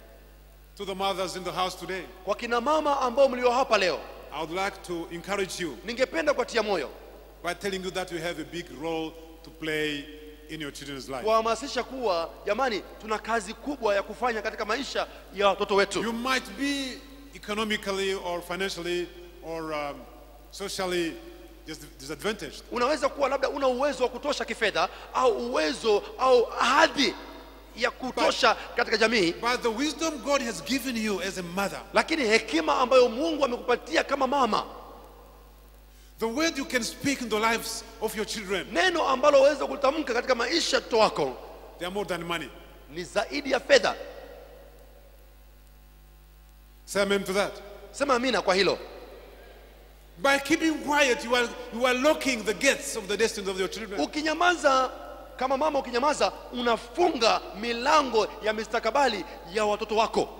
To the mothers in the house today, kwa kina mama ambao mlio hapa leo I would like to encourage you ningependa kuatia moyo by telling you that you have a big role to play in your children's life. kuwahamasisha kuwa jamani tuna kazi kubwa ya kufanya katika maisha ya watoto wetu You might be economically or financially or um, socially dis- disadvantaged. unaweza kuwa labda una uwezo wa kutosha kifedha au uwezo au hadhi ya kutosha katika jamii But the wisdom God has given you as a mother, lakini hekima ambayo mungu amekupatia kama mama the word you can speak in the lives of your children, neno ambalo waweza kutamka katika maisha ya mtoto wako they are more than money. ni zaidi ya fedha Say amen to that. sema amina kwa hilo By keeping quiet, you are, you are locking the gates of the destinies of your children. ukinyamaza kama mama ukinyamaza unafunga milango ya mistakabali ya watoto wako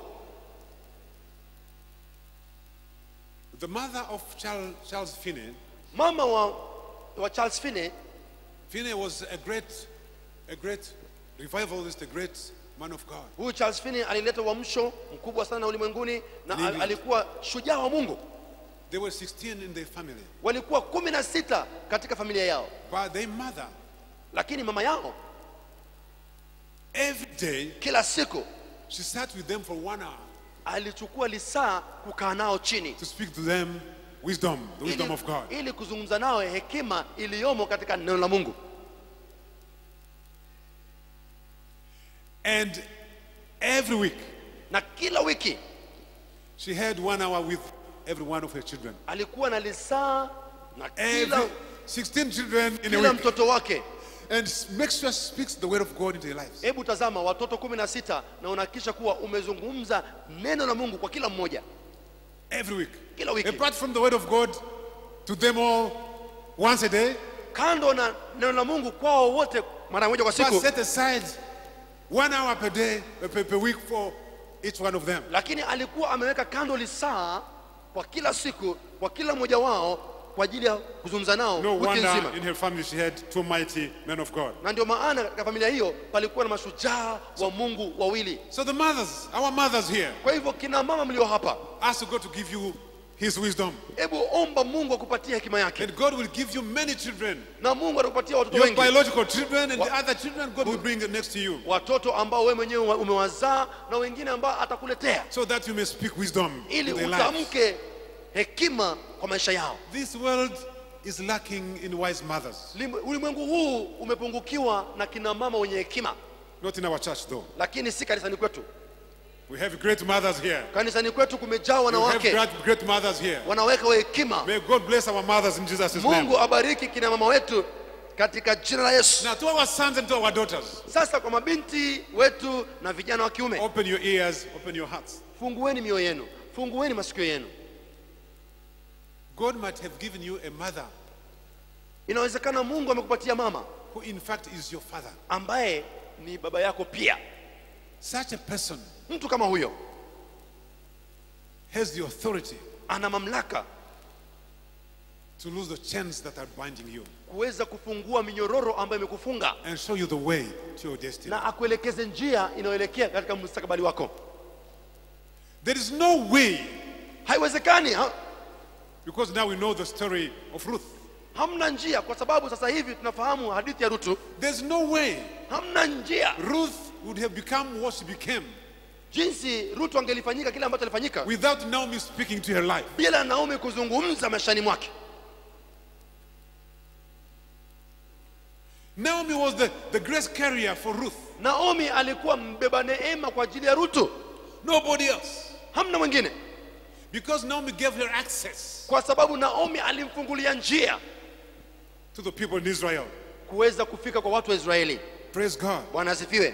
The mother of Charles, Charles Finney, mama wa, wa charles finney Finney was a great, a great revivalist, a great man of God. huyu charles finney alileta uamsho mkubwa sana ulimwenguni na In al, England. alikuwa shujaa wa mungu They were 16 in their family, walikuwa kumi na sita katika familia yao but their mother, lakini mama yao every day, kila siku she sat with them for one hour alichukua lisaa kukaa nao chini to speak to them wisdom, the wisdom ili, of God. ili kuzungumza nao hekima iliyomo katika neno la mungu And every week, na kila wiki she had one hour with every one of her children. alikuwa na lisaa na Every kila, 16 children in a kila week. mtoto wake And make sure she speaks the word of God into their lives. hebu tazama watoto kumi na sita na unahakikisha kuwa umezungumza neno la mungu kwa kila mmoja Every week. kila wiki Apart from the word of God to them all once a day, kando na neno la mungu kwao wote mara moja kwa but siku set aside one hour per day, per, per week for each one of them. lakini alikuwa ameweka kando lisaa kwa kila siku kwa kila mmoja wao kwa ajili ya kuzungumza nao No wiki wonder nzima in her family she had two mighty men of God. na ndio maana katika familia hiyo palikuwa na mashujaa wa mungu wawili So the mothers, our mothers here, kwa hivyo kina mama mlio hapa ask God to give you his wisdom. hebu omba mungu akupatie hekima yake And God will give you many children. na mungu atakupatia watoto Your wengi biological children and Wa- the other children God will bring next to you. watoto ambao wewe mwenyewe umewazaa na wengine ambao atakuletea So that you may speak wisdom ili in their lives. utamke hekima kwa maisha yao This world is lacking in wise mothers. Lim- ulimwengu huu umepungukiwa na kina mama wenye hekima Not in our church, though. lakini si kanisani kwetu We have great mothers here. kanisani kwetu kumejaa We have wanawake great, great mothers here. wanaweka wa hekima May God bless our mothers in Jesus' name. mungu abariki kina mama wetu katika jina la yesu Now, to our sons and to our daughters, sasa kwa mabinti wetu na vijana wa kiume open your ears, open your hearts. fungueni mioyo yenu fungueni masikio yenu God might have given you a mother inawezekana mungu amekupatia mama who, in fact, is your father. ambaye ni baba yako pia Such a person mtu kama huyo has the authority ana mamlaka to lose the chains that are binding you kuweza kufungua minyororo ambayo imekufunga and show you the way to your destiny. na akuelekeze njia inayoelekea katika mustakabali wako There is no way, haiwezekani ha? because now we know the story of Ruth. hamna njia kwa sababu sasa hivi tunafahamu hadithi ya rutu There's no way hamna njia Ruth would have become what she became jinsi rutu angelifanyika kile ambacho alifanyika without Naomi speaking to her life. bila naomi kuzungumza maishani mwake Naomi was the, the grace carrier for Ruth. naomi alikuwa mbeba neema kwa ajili ya rutu Nobody else. hamna mwingine Because Naomi gave her access kwa sababu naomi alimfungulia njia to the people in Israel. kuweza kufika kwa watu wa israeli Praise God. bwana asifiwe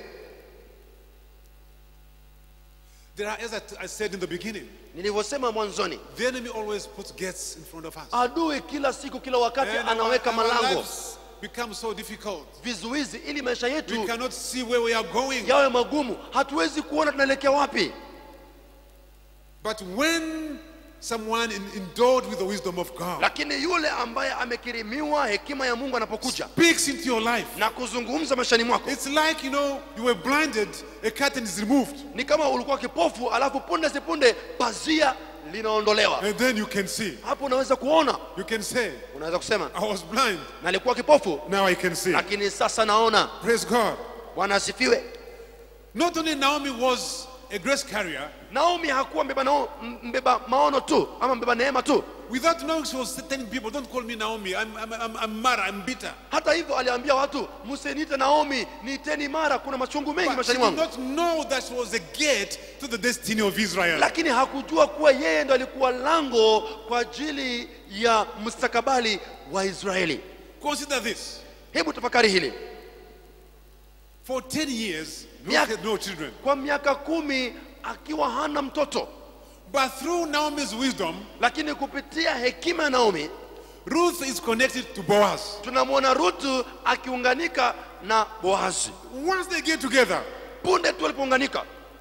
There are, as I, I said in the beginning, nilivyosema mwanzoni the enemy always puts gates in front of us. adui kila siku kila wakati And our, anaweka our malango lives become so difficult. vizuizi ili maisha We yetu cannot see where we are going. yawe magumu hatuwezi kuona tunaelekea wapi But when someone in, endowed with the wisdom of God lakini yule ambaye amekirimiwa hekima ya mungu anapokuja speaks into your life, na kuzungumza maishani mwako it's like, you know, you were blinded, a curtain is removed, ni kama ulikuwa kipofu alafu punde sipunde pazia linaondolewa and then you can see. hapo unaweza kuona You can say, unaweza kusema I was blind, nalikuwa kipofu now I can see. lakini sasa naona Praise God. bwana asifiwe Not only Naomi was a grace carrier, naomi hakuwa mbeba, nao, mbeba maono tu ama mbeba neema tu without knowing she was telling people, don't call me Naomi, I'm, I'm, I'm, I'm mad, I'm bitter. hata hivyo aliambia watu msiniite naomi niiteni mara kuna machungu mengi But she maishani did mwangu not know that she was a gate to the destiny of Israel. lakini hakujua kuwa yeye ndo alikuwa lango kwa ajili ya mustakabali wa israeli Consider this. hebu tafakari hili For 10 years, Ruth Yeah. had no children. kwa miaka kumi akiwa hana mtoto But through Naomi's wisdom, lakini kupitia hekima ya naomi Ruth is connected to Boaz. tunamwona rutu akiunganika na boazi Once they get together, punde tu alipounganika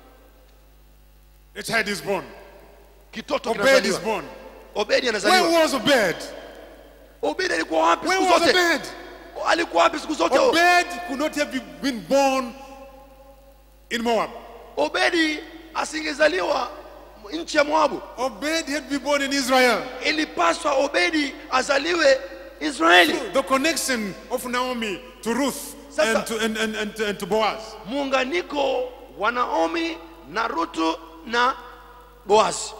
a child is born. kitoto Obed is kinazaliwa born. obedi Where anazaliwa was Obed? obedi alikuwa wapi Where siku was zote Obed? alikuwa wapi siku zote Obed could not have been born in Moab. obedi asingezaliwa nchi ya moabu Obed had been born in Israel. ilipaswa obedi azaliwe israeli The connection of Naomi to Ruth Sasa- and to, and, and, and, and to Boaz. muunganiko wa naomi na rutu na boazi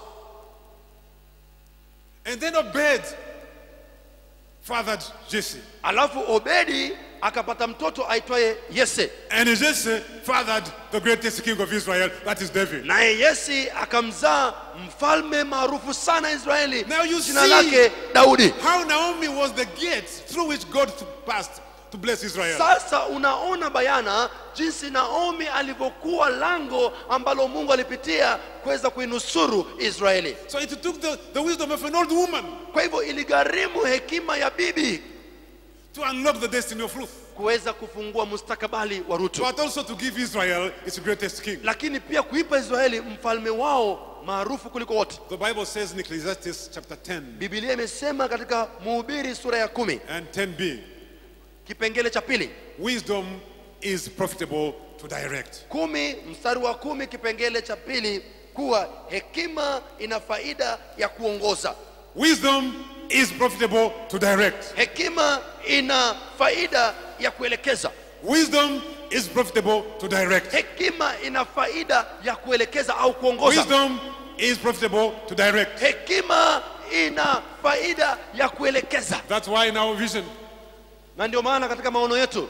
And then Obed fathered Jesse. alafu obedi akapata mtoto aitwaye yese And Jesse fathered the greatest king of Israel, that is David. naye yesi akamzaa mfalme maarufu sana israeli Now you jina see- lake daudi How Naomi was the gate through which God passed to bless Israel. sasa unaona bayana jinsi naomi alivyokuwa lango ambalo mungu alipitia kuweza kuinusuru israeli So it took the, the wisdom of an old woman kwa hivyo iligharimu hekima ya bibi to unlock the destiny of Ruth, kuweza kufungua mustakabali wa rutu but also to give Israel its greatest king. lakini pia kuipa israeli mfalme wao maarufu kuliko wote The Bible says in Ecclesiastes chapter 10 bibilia imesema katika mhubiri sura ya kumi and 10b kipengele cha pili wisdom is profitable to direct. kumi mstari wa kumi kipengele cha pili kuwa hekima ina faida ya kuongoza Wisdom is profitable to direct. hekima ina faida ya kuelekeza Wisdom is profitable to direct. hekima ina faida ya kuelekeza au kuongoza Wisdom is profitable to direct. hekima ina faida ya kuelekeza That's why in our vision, na ndio maana katika maono yetu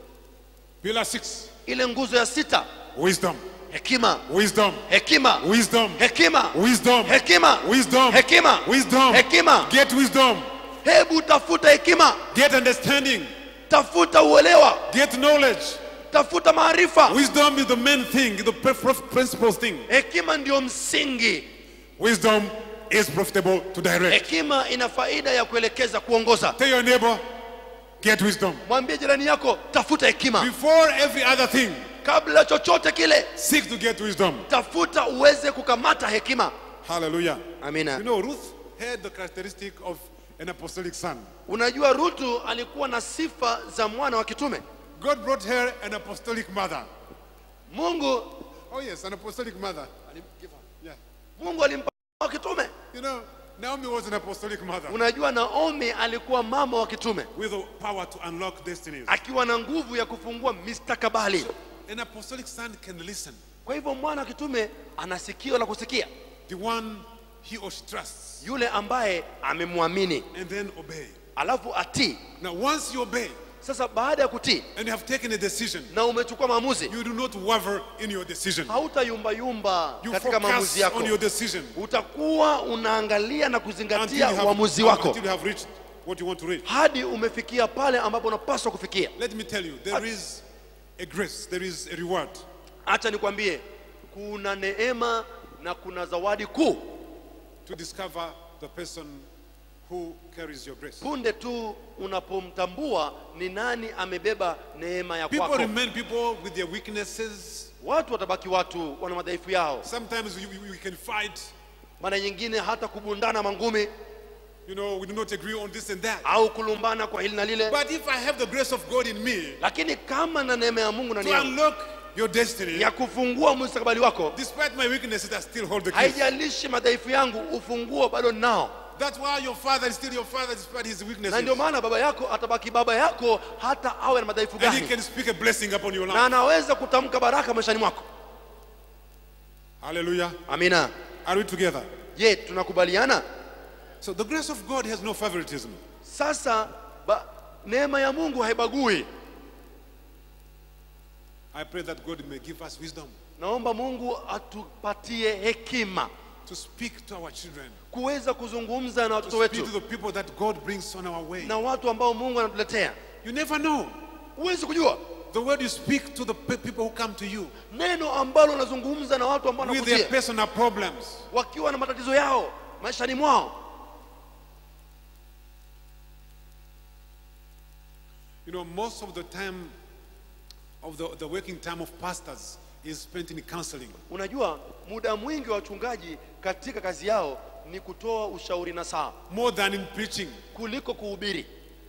pillar six, ile nguzo ya sita wisdom, hekima wisdom, hekima wisdom, hekima wisdom, hekima wisdom, hekima wisdom, hekima get wisdom, hebu tafuta hekima get understanding, tafuta uelewa get knowledge. tafuta maarifa Wisdom is the main thing, the pre- pre- principal thing. hekima ndio msingi Wisdom is profitable to direct. hekima ina faida ya kuelekeza kuongoza Tell your neighbor, get wisdom. mwambie jirani yako tafuta hekima Before every other thing, kabla chochote kile seek to get wisdom. tafuta uweze kukamata hekima Hallelujah. amina You know, Ruth had the characteristic of an apostolic son. unajua rutu alikuwa na sifa za mwana wa kitume God brought her an apostolic mother. mungu Oh, yes, an apostolic mother. Yeah. mungu alimpa wa kitume You know, Naomi was an apostolic mother unajua naomi alikuwa mama wa kitume with the power to unlock destinies. akiwa na nguvu ya kufungua mistakabali An apostolic son can listen, kwa hivyo mwana wa kitume ana sikio la kusikia the one he or she trusts, yule ambaye amemwamini and then obey. alafu atii Now, once you obey sasa baada ya kutii and you have taken a decision, na umechukua maamuzi you do not waver in your decision. hautayumbayumba You katika maamuzi focus yako on your decision utakuwa unaangalia na until you, kuzingatia have, uamuzi wako until you have reached what you want to reach. hadi umefikia pale ambapo unapaswa kufikia Let me tell you, there is a grace, there is a reward hacha nikwambie kuna neema na kuna zawadi kuu to discover the person who carries your grace. punde tu unapomtambua ni nani amebeba neema ya People kwako remain people with their weaknesses. watu watabaki watu wana madhaifu yao Sometimes we, we, we can fight. mara nyingine hata kubundana mangumi You know, we do not agree on this and that. au kulumbana kwa hili na lile But if I have the grace of God in me lakini kama na neema ya mungu ndani to yangu unlock your destiny, ya kufungua mustakabali wako despite my weaknesses, I still hold the keys. haijalishi madhaifu yangu ufunguo bado nao That's why your father is still your father despite his na weaknesses. ndio maana baba yako atabaki baba yako hata awe na madhaifu And he gani can speak a blessing upon your na life. anaweza kutamka baraka maishani mwako Hallelujah. amina Are we together? je tunakubaliana So the grace of God has no favoritism. sasa ba, neema ya mungu haibagui I pray that God may give us wisdom naomba mungu atupatie hekima to speak to our children, kuweza kuzungumza na to watoto speak to wetu the people that God brings on our way. na watu ambao mungu anatuletea You never know. huwezi kujua The word you speak to the pe- people who come to you neno ambalo unazungumza na watu ambao with their wanakujia personal problems. wakiwa na matatizo yao maishani mwao You know, most of the time of the, the working time of pastors is spent in counseling. unajua muda mwingi wa wachungaji katika kazi yao ni kutoa ushauri na saa more than in preaching. kuliko kuhubiri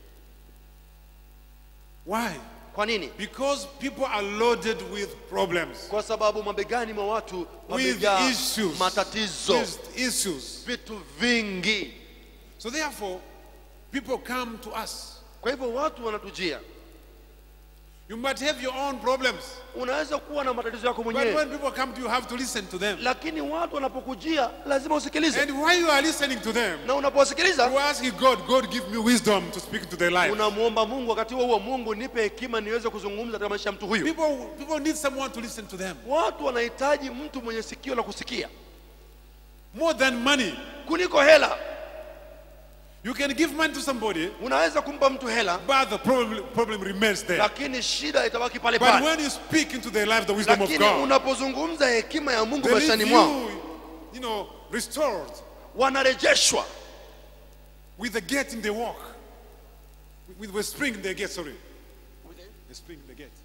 Why? kwa nini Because people are loaded with problems, kwa sababu mabegani mwa watu with wamejaa issues, matatizo with issues. vitu vingi So therefore, people come to us. kwa hivyo watu wanatujia You might have your own problems, unaweza kuwa na matatizo yako but mwenyewe when people come to you, you have to listen to them. lakini watu wanapokujia lazima usikilize And while you are listening to them, na unapowasikiliza you ask God, God, give me wisdom to speak into their life. unamwomba mungu wakati huo huo mungu nipe hekima niweze kuzungumza katika maisha ya mtu huyu People, people need someone to listen to them watu wanahitaji mtu mwenye sikio la kusikia more than money. kuliko hela You can give money to somebody, unaweza kumpa mtu hela but the problem, problem remains there. lakini shida itabaki pale But pale when you speak into their life the wisdom of lakini God, unapozungumza hekima ya mungu they leave maishani mwao you, you know, restored wanarejeshwa with a gate in the walk, with, with a spring in the gate. Sorry, a spring in the gate.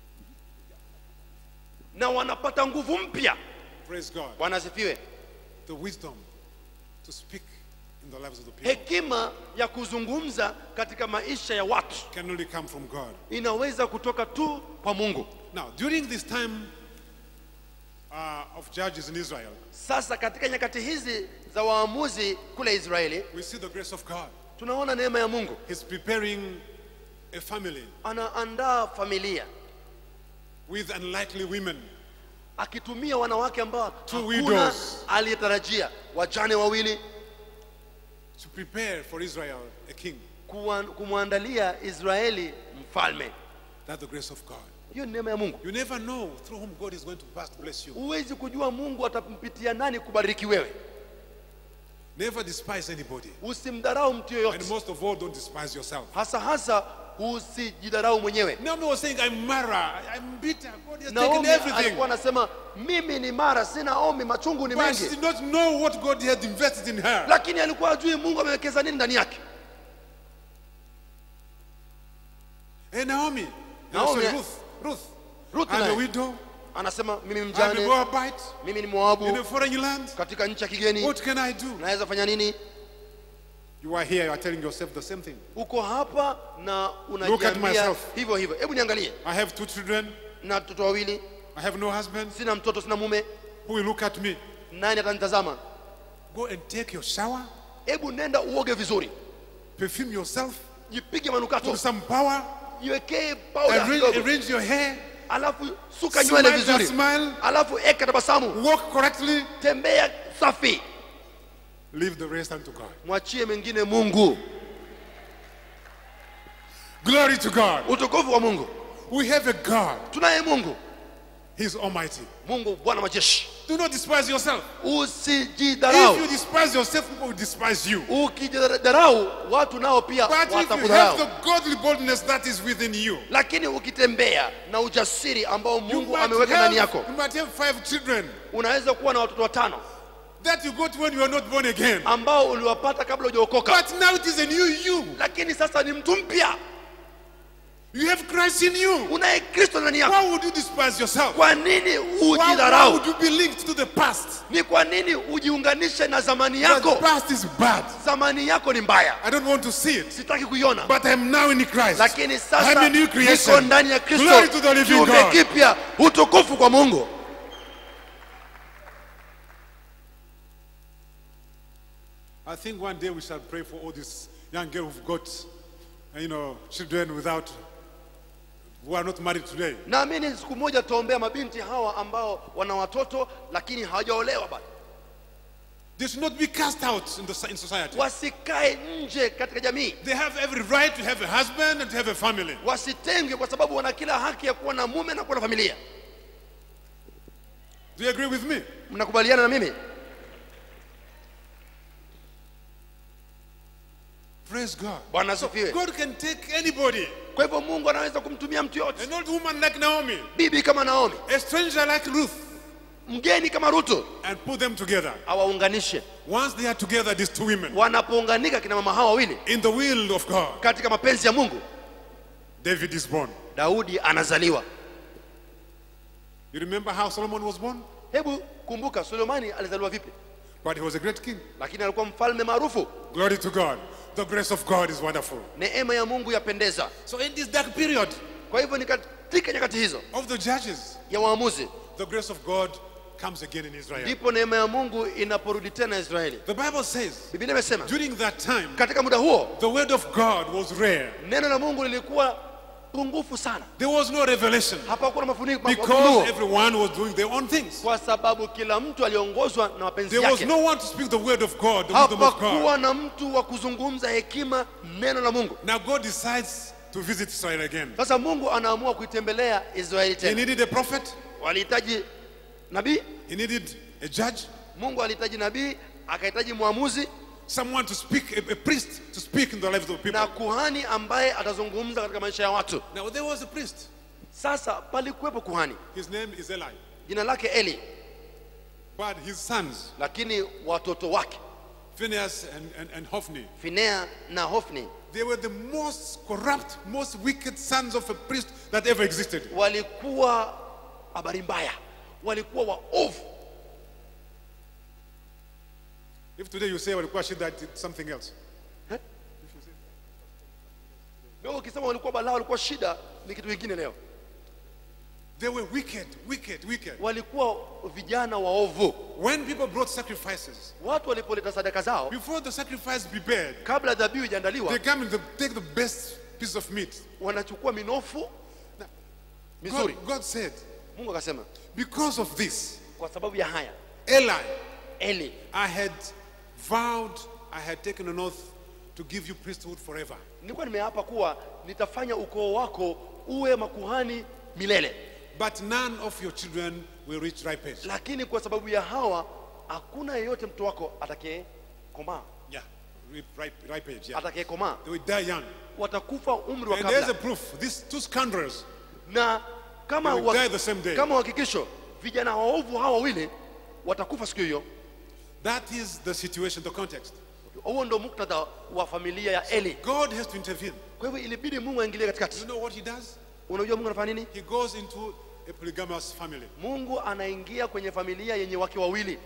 na wanapata nguvu mpya Praise God. bwana asifiwe The wisdom to speak in the lives of the people hekima ya kuzungumza katika maisha ya watu can only come from God. inaweza kutoka tu kwa mungu Now, during this time uh, of judges in Israel, sasa katika nyakati hizi za waamuzi kule israeli we see the grace of God. tunaona neema ya mungu He's preparing a family anaandaa familia with unlikely women akitumia wanawake ambao Two hakuna widows. aliyetarajia wajane wawili to prepare for Israel a king. kuwa- kumwandalia israeli mfalme That's the grace of God. hiyo ni neema ya mungu You never know through whom God is going to pass to bless you. huwezi kujua mungu atampitia nani kubariki wewe Never despise anybody. usimdharau mtu And yoyote most of all, don't despise yourself. hasa hasa usijidharau mwenyewe Naomi was saying, I'm Mara, I'm bitter. God has taken naomi everything. alikuwa anasema mimi ni mara sina omi machungu ni But she mengi did not know what God had invested in her. lakini alikuwa ajui mungu amewekeza nini ndani yake Hey, Naomi. Naomi- sorry, Ruth. Ruth. Ruth I'm a naye widow. anasema mimi I'm a mjane Moabite mimi ni in moabu a foreign land. katika nchi ya kigeni What can I do? naweza fanya nini You are here, you are telling yourself the same thing. uko hapa na Look at unajiambia myself. hivyo hivyo hebu niangalie I have two children. na watoto wawili I have no husband. sina mtoto sina mume Who will look at me? nani atanitazama Go and take your shower, hebu nenda uoge vizuri perfume yourself, jipige manukato put some power, jiwekee powder arrange, kidogo arrange your hair, alafu suka smile nywele that vizuri smile, alafu eka tabasamu walk correctly, tembea safi leave the rest unto God. mwachie mengine mungu Glory to God. utukufu wa mungu We have a God. tunaye mungu He's Almighty. mungu bwana majeshi Do not despise yourself. If you usijidharau despise yourself, people will despise you. ukijidharau watu nao pia But if you have watakudharau the godly boldness that is within you, lakini ukitembea na ujasiri ambao you mungu might, ameweka ndani have, yako you might have five children unaweza kuwa na watoto watano that you got when you were not born again. ambao uliwapata kabla hujaokoka But now it is a new you. lakini sasa ni mtu mpya You have Christ in you. unaye kristo ndani yako Why would you despise yourself? kwa nini Why, why ujidharau would you be linked to the past? ni kwa nini ujiunganishe na zamani But the yako past is bad. zamani yako ni mbaya I don't want to see it. sitaki kuiona But I'm now in Christ. lakini I'm sasa a new niko creation. ndani ya kristo Glory to the living kiumbe God. kipya utukufu kwa mungu I think one day we shall pray for all these young girls who've got, uh, you know, children without, who are not married today. naamini siku moja tutaombea mabinti hawa ambao wana watoto lakini hawajaolewa bado They should not be cast out in, the, in society. wasikae nje katika jamii They have every right to have a husband and to have a family. wasitengwe kwa sababu wana kila haki ya kuwa na mume na kuwa na familia Do you agree with me? mnakubaliana na mimi Praise God. bwana asifiwe God can take anybody, kwa hivyo mungu anaweza kumtumia mtu yote an old woman like Naomi, bibi kama naomi a stranger like Ruth, mgeni kama rutu and put them together. awaunganishe Once they are together, these two women, wanapounganika kina mama hawa wawili in the will of God, katika mapenzi ya mungu David is born. daudi anazaliwa You remember how Solomon was born? hebu kumbuka sulemani alizaliwa vipi But he was a great king. lakini alikuwa mfalme maarufu Glory to God. The grace of God is wonderful. neema ya mungu yapendeza So in this dark period kwa hivyo ni katika nyakati hizo of the judges, ya waamuzi the grace of God comes again in Israel. ndipo neema ya mungu inaporudi tena israeli The Bible says biblia imesema during that time, katika muda huo the word of God was rare. neno la mungu lilikuwa pungufu sana There was no revelation hapakuwa na mafuni- because mafunuo everyone was doing their own things. kwa sababu kila mtu aliongozwa na mapenzi There was yake no one to speak the word of God, the wisdom of God. hapakuwa na mtu wa kuzungumza hekima neno la mungu Now God decides to visit Israel again. sasa mungu anaamua kuitembelea israeli He tena needed a prophet, walihitaji nabii he needed a judge, mungu alihitaji nabii akahitaji mwamuzi someone to speak, a, a priest to speak in the lives of people. na kuhani ambaye atazungumza katika maisha ya watu Now there was a priest. sasa palikuwepo kuhani His name is Eli. jina lake eli But his sons, lakini watoto wake Phineas and, and, and Hophni, finea na hofni they were the most corrupt, most wicked sons of a priest that ever existed. walikuwa habari mbaya walikuwa waovu If today you say walikuwa shida, it's something else. leo ukisema walikuwa balaa walikuwa shida ni kitu kingine leo They were wicked, wicked, wicked. walikuwa vijana waovu When people brought sacrifices, watu walipoleta sadaka zao before the sacrifice be prepared, kabla dhabihu they ijaandaliwa come and they take the best piece of meat. wanachukua minofu God, mizuri God said, mungu akasema because of this, kwa sababu ya haya Eli, eli I had vowed I had taken an oath to give you priesthood forever. nilikuwa nimeapa kuwa nitafanya ukoo wako uwe makuhani milele But none of your children will reach ripe age. lakini kwa sababu ya hawa hakuna yeyote mtoto wako atakaye komaa Yeah, ripe, ripe, ripe age. Yeah. atakaye komaa They will die young. watakufa umri wa And there's a kabla proof. These two scoundrels, na kama They will wa- die the same day. kama uhakikisho vijana waovu hawa wawili watakufa siku hiyo that is the situation, the context. huo ndo muktadha wa familia ya eli God has to intervene. kwa hivyo ilibidi mungu aingilie You katikati know what he does? unajua mungu anafanya nini He goes into a polygamous family. mungu anaingia kwenye familia yenye wake wawili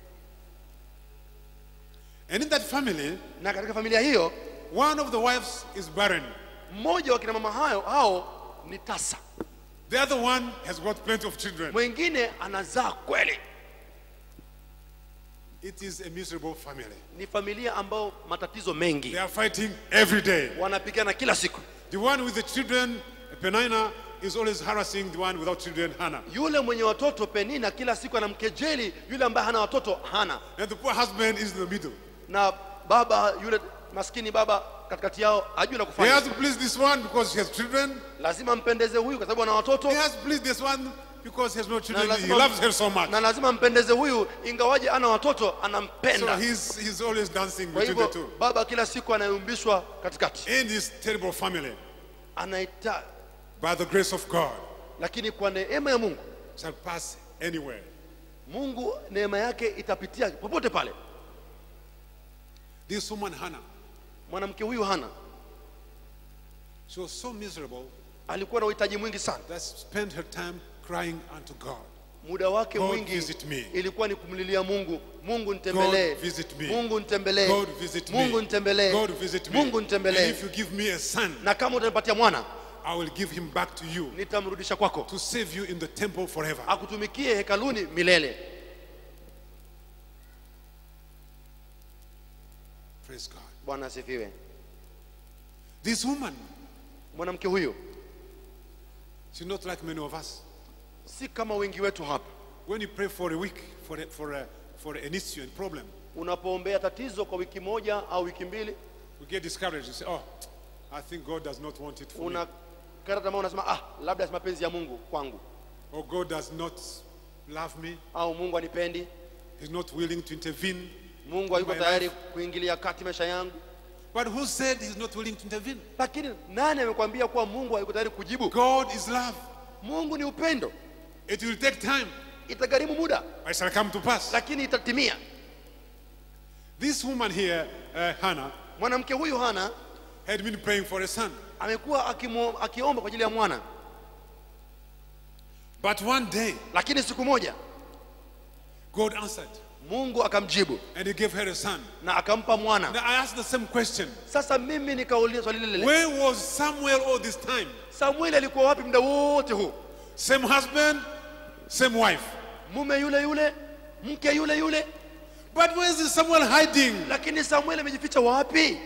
And in that family, na katika familia hiyo one of the wives is barren. mmoja wa kina mama hayo hao ni tasa The other one has got plenty of children. mwingine anazaa kweli It is a miserable family. ni familia ambao matatizo mengi They are fighting every day. wanapigana kila siku The one with the children, Penina, is always harassing the one without children, Hannah. yule mwenye watoto penina kila siku anamkejeli yule ambaye hana watoto hana And the poor husband is in the middle. na baba yule maskini baba katikati yao hajui la He kufanya has to please this one because he has children. lazima mpendeze huyu kwa sababu ana watoto He has to please this one because he has no na children. He lazima, loves her so much. na lazima mpendeze huyu ingawaje ana watoto So anampenda he's, he's always dancing kwa between the hivyo two. baba kila siku anayumbishwa katikati In this terrible family, anaita by the grace of God, lakini kwa neema ya mungu shall pass anywhere. mungu neema yake itapitia popote pale This woman, Hannah, mwanamke huyu hana she was so miserable alikuwa na uhitaji mwingi sana that she spent her time crying unto God. muda wake God mwingi visit me. ilikuwa ni kumlilia mungu mungu nitembelee God visit me. mungu nitembelee God visit me. mungu nitembelee God visit me. mungu And nitembelee if you give me a son, na kama utanipatia mwana I will give him back to you nitamrudisha kwako to save you in the temple forever. akutumikie hekaluni milele Praise God. bwana asifiwe This woman, mwanamke huyu she's not like many of us. si kama wengi wetu hapa When you pray for a week, for, a, for, a, for an issue and problem, unapoombea tatizo kwa wiki moja au wiki mbili we get discouraged. We say, oh, I think God does not want it for me. unakata tamaa unasema ah labda si mapenzi ya mungu kwangu Or God does not love me. au mungu anipendi He's not willing to intervene. mungu hayuko My tayari kuingilia kati maisha yangu But who said he's not willing to intervene? lakini nani amekwambia kuwa mungu hayuko tayari kujibu God is love. mungu ni upendo It will take time, itagharimu muda but it shall come to pass. lakini itatimia This woman here, uh, Hannah, mwanamke huyu hana had been praying for a son. amekuwa akimo- akiomba kwa ajili ya mwana But one day, lakini siku moja God answered mungu akamjibu and he gave her a son. na akampa mwana Now I asked the same question. sasa mimi nikauliza swali lile lile Where was Samuel all this time? samueli alikuwa wapi muda wote huu Same husband, same wife. mume yule yule mke yule yule But where is Samuel hiding? lakini samueli amejificha wapi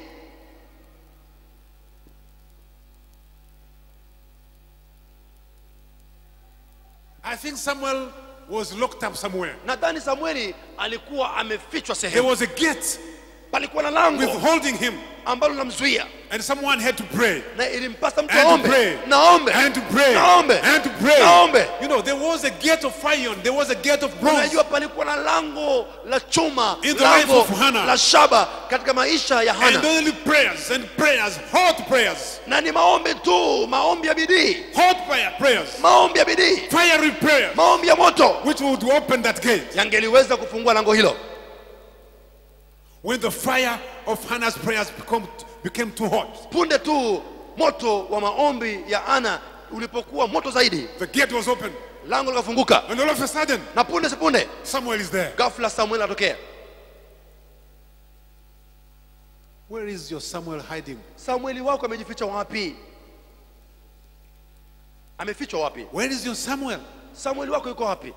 I think Samuel was locked up somewhere. nadhani samueli alikuwa amefichwa There sehemu was a gate palikuwa na lango withholding him, ambalo linamzuia and someone had to pray. na ilimpasa mtu And to aombe pray. naombe And to pray. naombe And to pray. naombe You know, there was a gate of iron, there was a gate of bronze. unajua palikuwa na lango la chuma In the life lango of Hannah. la shaba katika maisha ya And hana only prayers and prayers, hot prayers, na ni maombi tu maombi ya bidii hot prayer, prayers, maombi ya bidii fiery prayers, maombi ya moto which would open that gate. yangeliweza kufungua lango hilo When the fire of Hannah's prayers become, became too hot, punde tu moto wa maombi ya ana ulipokuwa moto zaidi the gate was open, lango likafunguka and all of a sudden, na punde sipunde Samuel is there. ghafla samueli atokea Where is your Samuel hiding? samueli wako amejificha wapi amefichwa wapi Where is your Samuel? samueli wako yuko wapi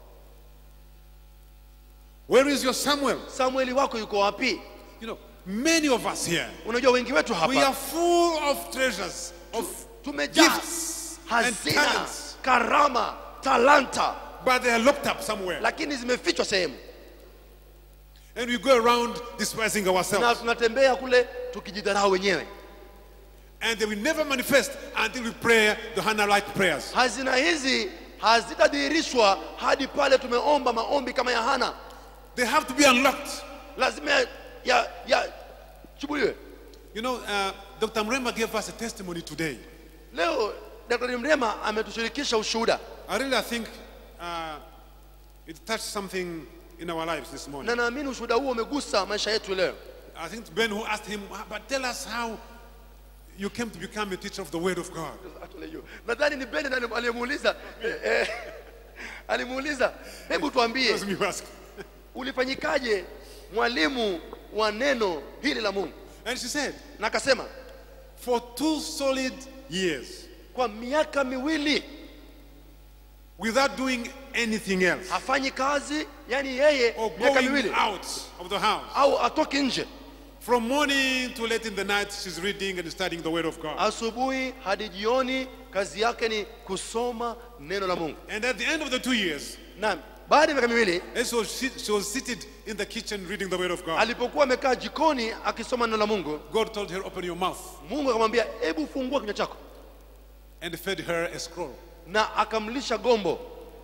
Where is your Samuel? samueli wako yuko wapi You know, many of us here, unajua wengi wetu we are hapa full of treasures, of tumejaa gifts and hazina talents, karama talanta but they are locked up somewhere. lakini zimefichwa sehemu And we go around despising na ourselves. tunatembea kule tukijidharau wenyewe And they will never manifest until we pray the Hannah like prayers. hazina hizi hazitadhihirishwa hadi pale tumeomba maombi kama ya hana They have to be unlocked. lazima ya, ya, ya chubuliwe You know, uh, Dr. Mrema gave us a testimony today. leo daktari mrema ametushirikisha ushuhuda I really think uh, it touched something in our lives this morning. na naamini ushuhuda huo umegusa maisha yetu leo I think Ben who asked him, "Ah, but tell us how you came to become a teacher of the Word of God. nadhani ni beni nani aliyemuuliza eh, eh, alimuuliza hebu tuambie That's me who asked. ulifanyikaje mwalimu wa neno hili la mungu And she said, na akasema for two solid years, kwa miaka miwili without doing anything else, hafanyi kazi yani yeye or miaka going miwili out of the house, au atoki nje from morning to late in the night, she's reading and studying the Word of God. asubuhi hadi jioni kazi yake ni kusoma neno la mungu And at the end of the two years, na baada ya miaka miwili and so she, she was seated in the kitchen reading the Word of God. alipokuwa amekaa jikoni akisoma neno la mungu God told her, Open your mouth, mungu akamwambia hebu fungua kinywa chako and fed her a scroll. na akamlisha gombo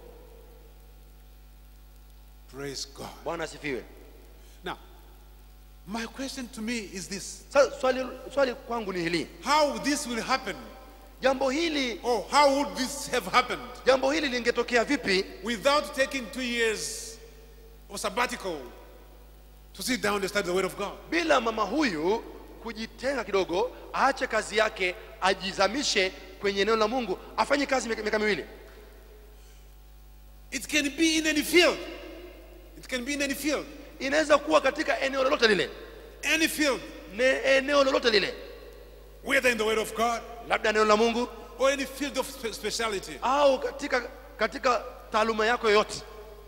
Praise God. bwana asifiwe Now, my question to me is this sasa swali, swali kwangu ni hili How this will happen, jambo hili or how would this have happened jambo hili lingetokea vipi without taking two years of sabbatical to sit down and study the Word of God? bila mama huyu kujitenga kidogo aache kazi yake ajizamishe kwenye neno la mungu afanye kazi miaka miaka miwili It can be in any field. It can be in any field. inaweza kuwa katika eneo lolote lile Any field, ne eneo lolote lile whether in the Word of God labda neno la mungu or any field of spe- speciality. au katika katika taaluma yako yoyote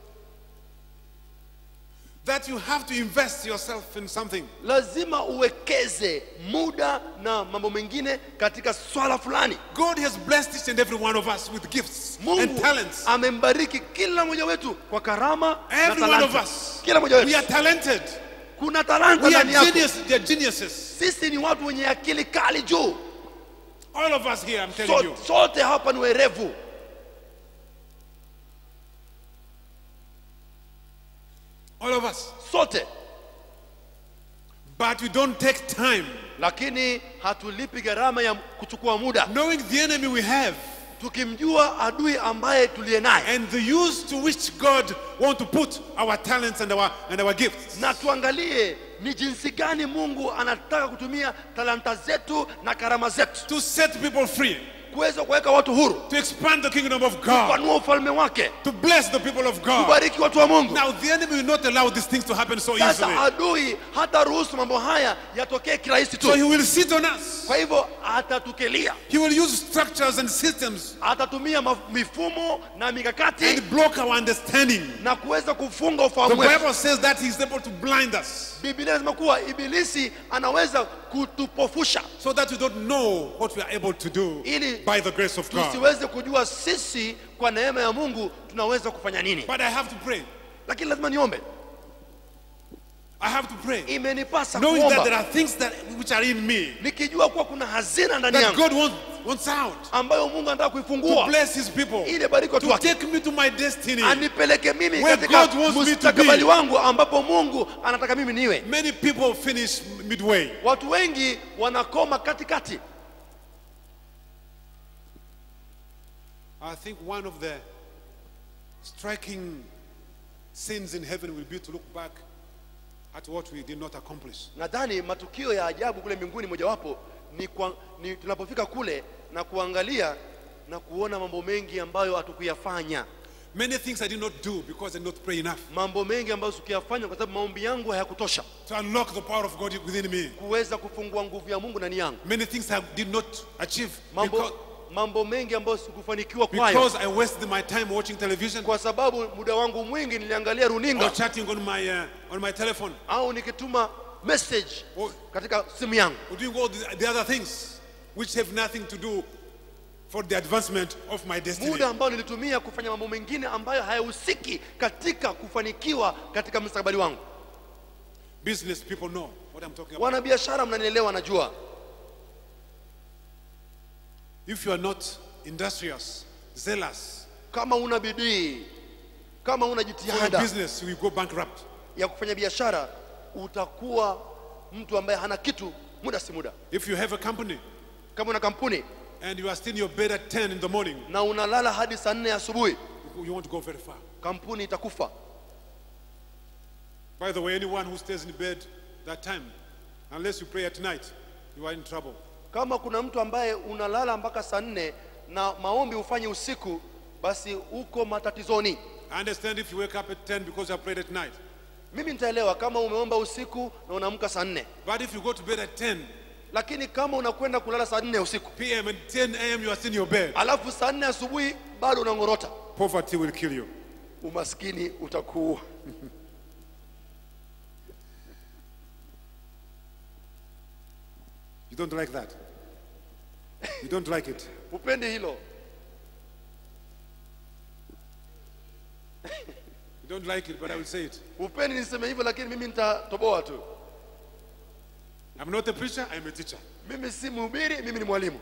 That you have to invest yourself in something. lazima uwekeze muda na mambo mengine katika swala fulani God has blessed each and every one of us with gifts and mungu talents. amembariki kila mmoja wetu kwa karama na Every one of talanta us. kila mmoja We wetu are talented. kuna talanta We are ndani yako genius, they are geniuses. sisi ni watu wenye akili kali juu All of us here, I'm telling so, you. sote hapa ni werevu All of us. sote But we don't take time lakini hatulipi gharama ya kuchukua muda knowing the enemy we have tukimjua adui ambaye tuliye naye and the use to which God want to put our talents and our and our gifts. na tuangalie ni jinsi gani mungu anataka kutumia talanta zetu na karama zetu To set people free, kuweza kuweka watu huru to expand the kingdom of God, kupanua ufalme wake to bless the people of God. kubariki watu wa mungu Now the enemy will not allow these things to happen so sasa easily. adui hata ruhusu mambo haya yatokee kirahisi So he tu will sit on us. kwa hivyo atatukelia He will use structures and systems atatumia maf- mifumo na mikakati and block our understanding. na kuweza kufunga The ufahamu wetu Bible says that he's able to blind us biblia inasema kuwa ibilisi anaweza kutupofusha so that we don't know what we are able to do Ili by the grace of God. tusiweze kujua sisi kwa neema ya mungu tunaweza kufanya nini But I have to pray. lakini lazima niombe I have to pray. imenipasa Knowing that there kuomba are things that which are in me nikijua kuwa kuna hazina ndani that yangu God wants, wants out ambayo mungu anataka to kuifungua bless his people, ili bariki watu to wake take me to my destiny. anipeleke mimi Where katika God wants me to mustakabali be. wangu ambapo mungu anataka mimi niwe Many people finish midway. watu wengi wanakoma katikati I think one of the striking sins in heaven will be to look back at what we did not accomplish. nadhani matukio ya ajabu kule mbinguni mojawapo ni, kwa, ni tunapofika kule na kuangalia na kuona mambo mengi ambayo hatukuyafanya Many things I did not do because I did not pray enough mambo mengi ambayo sikuyafanya kwa sababu maombi yangu hayakutosha to unlock the power of God within me. kuweza kufungua nguvu ya mungu ndani yangu Many things I did not achieve mambo, because, mambo mengi ambayo sikufanikiwa kwayo because I wasted my time watching television kwa sababu muda wangu mwingi niliangalia or runinga chatting on my, uh, on my telephone au nikituma message or, katika simu yangu or doing all the, the other things which have nothing to do for the advancement of my destiny. muda ambao nilitumia kufanya mambo mengine ambayo hayahusiki katika kufanikiwa katika mustakabali wangu Business people know what I'm talking about. wanabiashara mnanielewa najua If you are not industrious, zealous kama una bidii kama una for your jitihada business, you will go bankrupt. ya kufanya biashara utakuwa mtu ambaye hana kitu muda si muda If you have a company kama una kampuni and you are still in your bed at 10 in the morning, na unalala hadi saa nne asubuhi you won't go very far. kampuni itakufa By the way, anyone who stays in bed that time, unless you pray at night, you are in trouble. kama kuna mtu ambaye unalala mpaka saa nne na maombi ufanye usiku basi uko matatizoni I understand if you wake up at 10 because you have prayed at night. mimi nitaelewa kama umeomba usiku na unaamka saa nne But if you go to bed at 10 lakini kama unakwenda kulala saa nne usiku p.m. and 10 a.m. you are still in your bed, alafu saa nne asubuhi bado unang'orota poverty will kill you. umaskini utakuua You don't like that. You don't like it. upendi hilo You don't like it, but I will say it. upendi niseme hivyo lakini mimi nitatoboa tu I'm not a preacher, I'm a teacher. mimi si mhubiri mimi ni mwalimu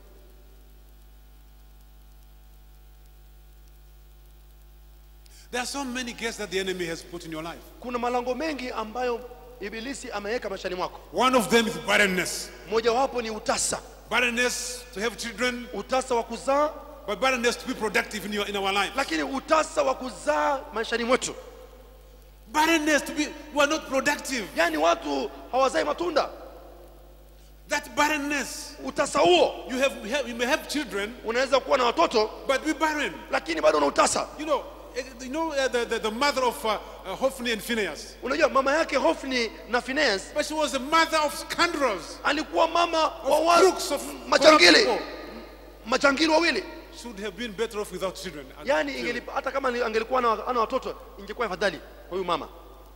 There are so many gates that the enemy has put in your life. kuna malango mengi ambayo ibilisi ameweka maishani mwako One of them is barrenness. mojawapo ni utasa Barrenness to have children, utasa wa kuzaa but barrenness to be productive in, your, in our life. lakini utasa wa kuzaa maishani mwetu Barrenness to be, we are not productive. yaani watu hawazai matunda That barrenness, utasa huo you, have, you have- you may have children, unaweza kuwa na watoto but be barren. lakini bado una utasa You know, eh, you know uh, the, the, the mother of uh, uh, Hophni and Phineas, unajua mama yake hofni na Phineas but she was the mother of scoundrels, alikuwa mama wa of wa crooks, of majangili corrupt people. majangili wawili Should have been better off without children. yaani ingelipa, hata kama ni- angelikuwa ana ana watoto ingekuwa afadhali kwa huyu mama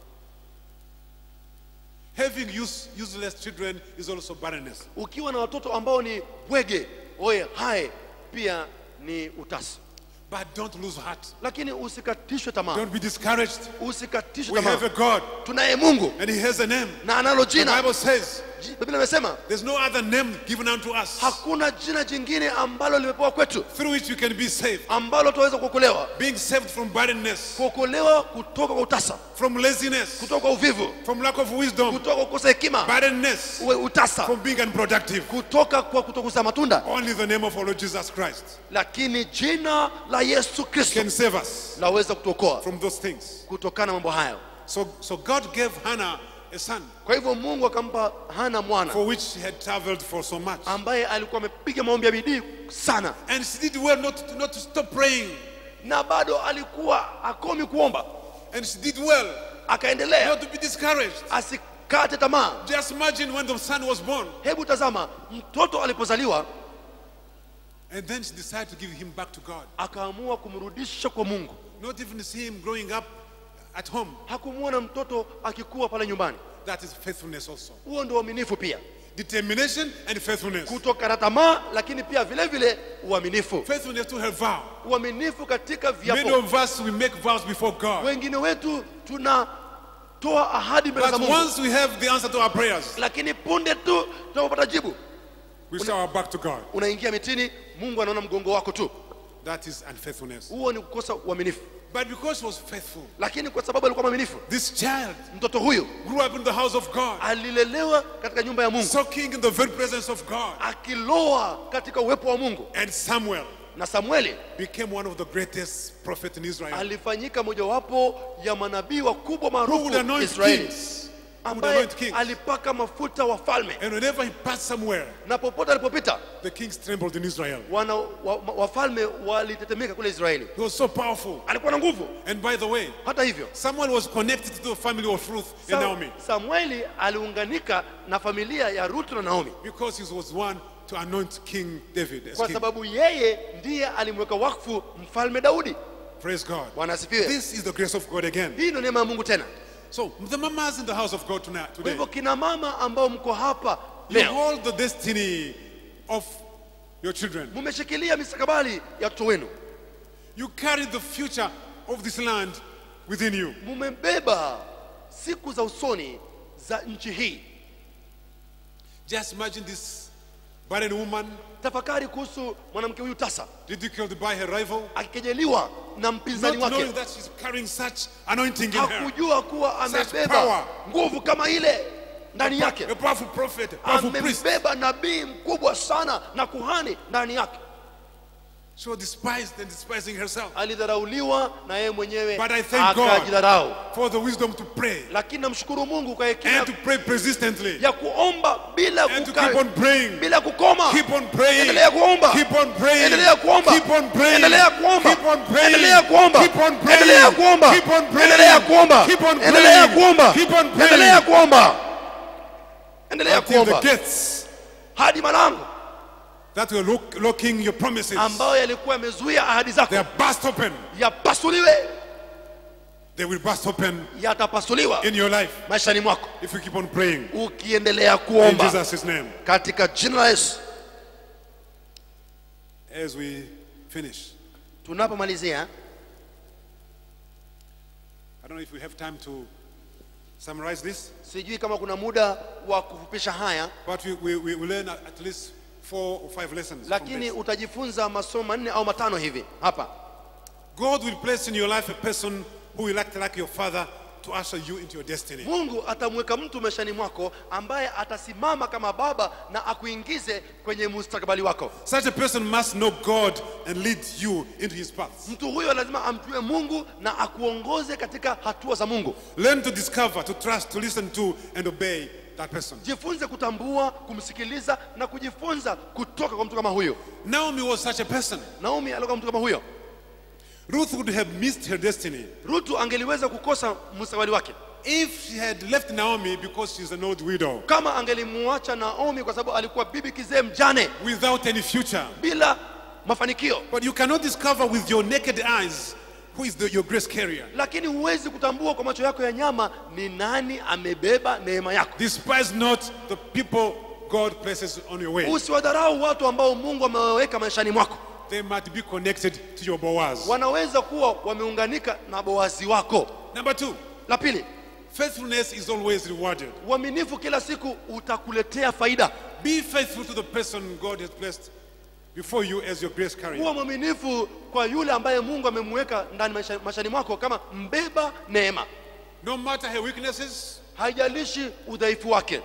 Having use, useless children is also barrenness. ukiwa na watoto ambao ni bwege oye hae pia ni utasa But don't lose heart. lakini usikatishwe tamaa Don't be discouraged. usikatishwe We have a tamaa God, tunaye mungu and He has a name. na analo The jina Bible says Ji- biblia imesema there's no other name given unto us hakuna jina jingine ambalo limepewa kwetu through which you can be saved. ambalo tunaweza kuokolewa Being saved from barrenness, kuokolewa kutoka kwa utasa from laziness, kutoka kwa uvivu from lack of wisdom, kutoka kwa kukosa hekima barrenness, uwe utasa from being unproductive. kutoka kwa kutokuzaa matunda Only the name of our Lord Jesus Christ lakini jina la yesu kristo can save us laweza kutuokoa from those things. kutokana na mambo hayo So, so God gave Hannah a son kwa hivyo mungu akampa hana mwana for which she had traveled for so much. ambaye alikuwa amepiga maombi ya bidii sana And she did well not to, not to stop praying. na bado alikuwa akomi kuomba And she did well akaendelea not to be discouraged. asikate tamaa Just imagine when the son was born. hebu tazama mtoto alipozaliwa And then she decided to give him back to God. akaamua kumrudisha kwa mungu Not even see him growing up at home. hakumwona mtoto akikuwa pale nyumbani That is faithfulness also. huo ndio uaminifu pia Determination and faithfulness. kutokana tamaa lakini pia vile vile uaminifu Faithfulness to her vow. uaminifu katika Many viapo of us we make vows before God. wengine wetu tunatoa ahadi mbele za But mungu once we have the answer to our prayers, lakini punde tu tunapopata jibu we show our back to God. unaingia mitini mungu anaona mgongo wako tu That is unfaithfulness. huo ni kukosa uaminifu But because she was faithful, lakini kwa sababu alikuwa mwaminifu this child mtoto huyu grew up in the house of God, alilelewa katika nyumba ya mungu soaking in the very presence of God. akiloa katika uwepo wa mungu And Samuel na samueli became one of the greatest prophets in Israel. alifanyika mojawapo ya manabii wakubwa Who would maarufu anoint israeli kings? Who would ambaye anoint kings? alipaka mafuta wafalme And whenever he passed somewhere, na popote alipopita the kings trembled in Israel. wana wa, wa- wafalme walitetemeka kule israeli He was so powerful. alikuwa na nguvu And by the way, hata hivyo Samuel was connected to the family of Ruth and Sa- Naomi samueli aliunganika na familia ya rutu na naomi because he was one to anoint King David as kwa king. sababu yeye ndiye alimweka wakfu mfalme daudi Praise God. bwana asifiwe This is the grace of God again. hii ndio neema ya mungu tena So the mamas in the house of God tonight, kwa today, hivyo kina mama ambao mko hapa you leo hold the destiny of your children. mumeshikilia mistakabali ya watoto wenu You carry the future of this land within you. mumebeba siku za usoni za nchi hii Just imagine this barren woman tafakari kuhusu mwanamke huyu tasa ridiculed by her rival, akikejeliwa na not mpinzani wake knowing that she's carrying such anointing in her. hakujua kuwa Such amebeba power. nguvu kama ile ndani yake A powerful prophet, a powerful priest. amembeba nabii mkubwa sana na kuhani ndani yake She was despised and despising herself alidharauliwa na yeye mwenyewe But I thank God. akajidharau for the wisdom to pray lakini namshukuru mungu kwa hekima and to pray persistently ya kuomba bila and to kuka- keep on praying. bila kukoma Keep on praying. endelea kuomba Keep on praying. endelea kuomba Keep on praying. endelea kuomba Keep on praying. endelea kuomba Keep on praying. endelea kuomba Keep on praying. endelea kuomba Keep on praying. endelea kuomba Keep on praying. endelea kuomba endelea Until the kuomba gates hadi malango that were lock, locking your promises ambayo yalikuwa yamezuia ahadi they zako are burst open. yapasuliwe They will burst open yatapasuliwa in your life maishani mwako if you keep on praying. ukiendelea In kuomba Jesus' name. katika jina la yesu As we finish, tunapomalizia I don't know if we have time to summarize this, sijui kama kuna muda wa kufupisha haya but we, we, we will learn at at least four or five lessons. from lakini this. utajifunza masomo manne au matano hivi hapa God will place in your life a person who will act like your father to usher you into your destiny. mungu atamweka mtu maishani mwako ambaye atasimama kama baba na akuingize kwenye mustakabali wako Such a person must know God and lead you into his paths. mtu huyo lazima amjue mungu na akuongoze katika hatua za mungu Learn to discover, to trust, to listen to, and obey that person. jifunze kutambua kumsikiliza na kujifunza kutoka kwa mtu kama huyo Naomi was such a person. naomi alikuwa mtu kama huyo Ruth would have missed her destiny rutu angeliweza kukosa mustakabali wake if she had left Naomi because she's an old widow kama angelimuacha naomi kwa sababu alikuwa bibi kizee mjane without any future. bila mafanikio But you cannot discover with your naked eyes who is the, your grace carrier. lakini huwezi kutambua kwa macho yako ya nyama ni nani amebeba neema yako Despise not the people God places on your way. usiwadharau watu ambao mungu amewaweka maishani mwako They might be connected to your Boaz. wanaweza kuwa wameunganika na boazi wako Number two, la pili faithfulness is always rewarded. uaminifu kila siku utakuletea faida Be faithful to the person God has placed before you as your grace carrier. kuwa mwaminifu kwa yule ambaye mungu amemweka ndani maisha- maishani mwako kama mbeba neema No matter her weaknesses, haijalishi udhaifu wake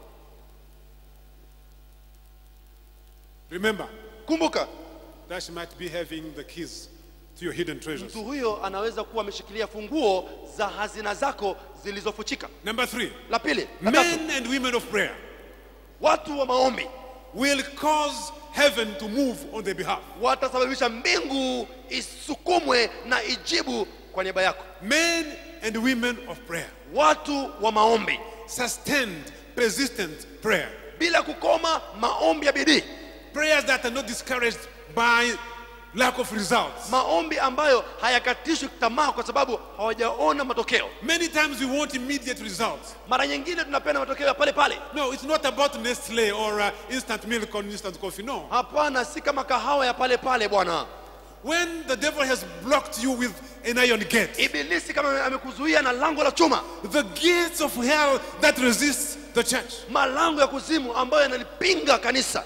remember kumbuka that she might be having the keys to your hidden treasures. mtu huyo anaweza kuwa ameshikilia funguo za hazina zako zilizofuchika Number three, la pili la tatu men and women of prayer watu wa maombi will cause heaven to move on their behalf. watasababisha mbingu isukumwe na ijibu kwa niaba yako Men and women of prayer, watu wa maombi sustained, persistent prayer. bila kukoma maombi ya bidii Prayers that are not discouraged by lack of results. maombi ambayo hayakatishwi tamaa kwa sababu hawajaona matokeo Many times we want immediate results. mara nyingine tunapenda matokeo ya pale pale No, it's not about Nestle or uh, instant milk or instant coffee. No. hapana si kama kahawa ya pale pale bwana When the devil has blocked you with an iron gate, ibilisi kama amekuzuia na lango la chuma the gates of hell that resist the church, malango ya kuzimu ambayo yanalipinga kanisa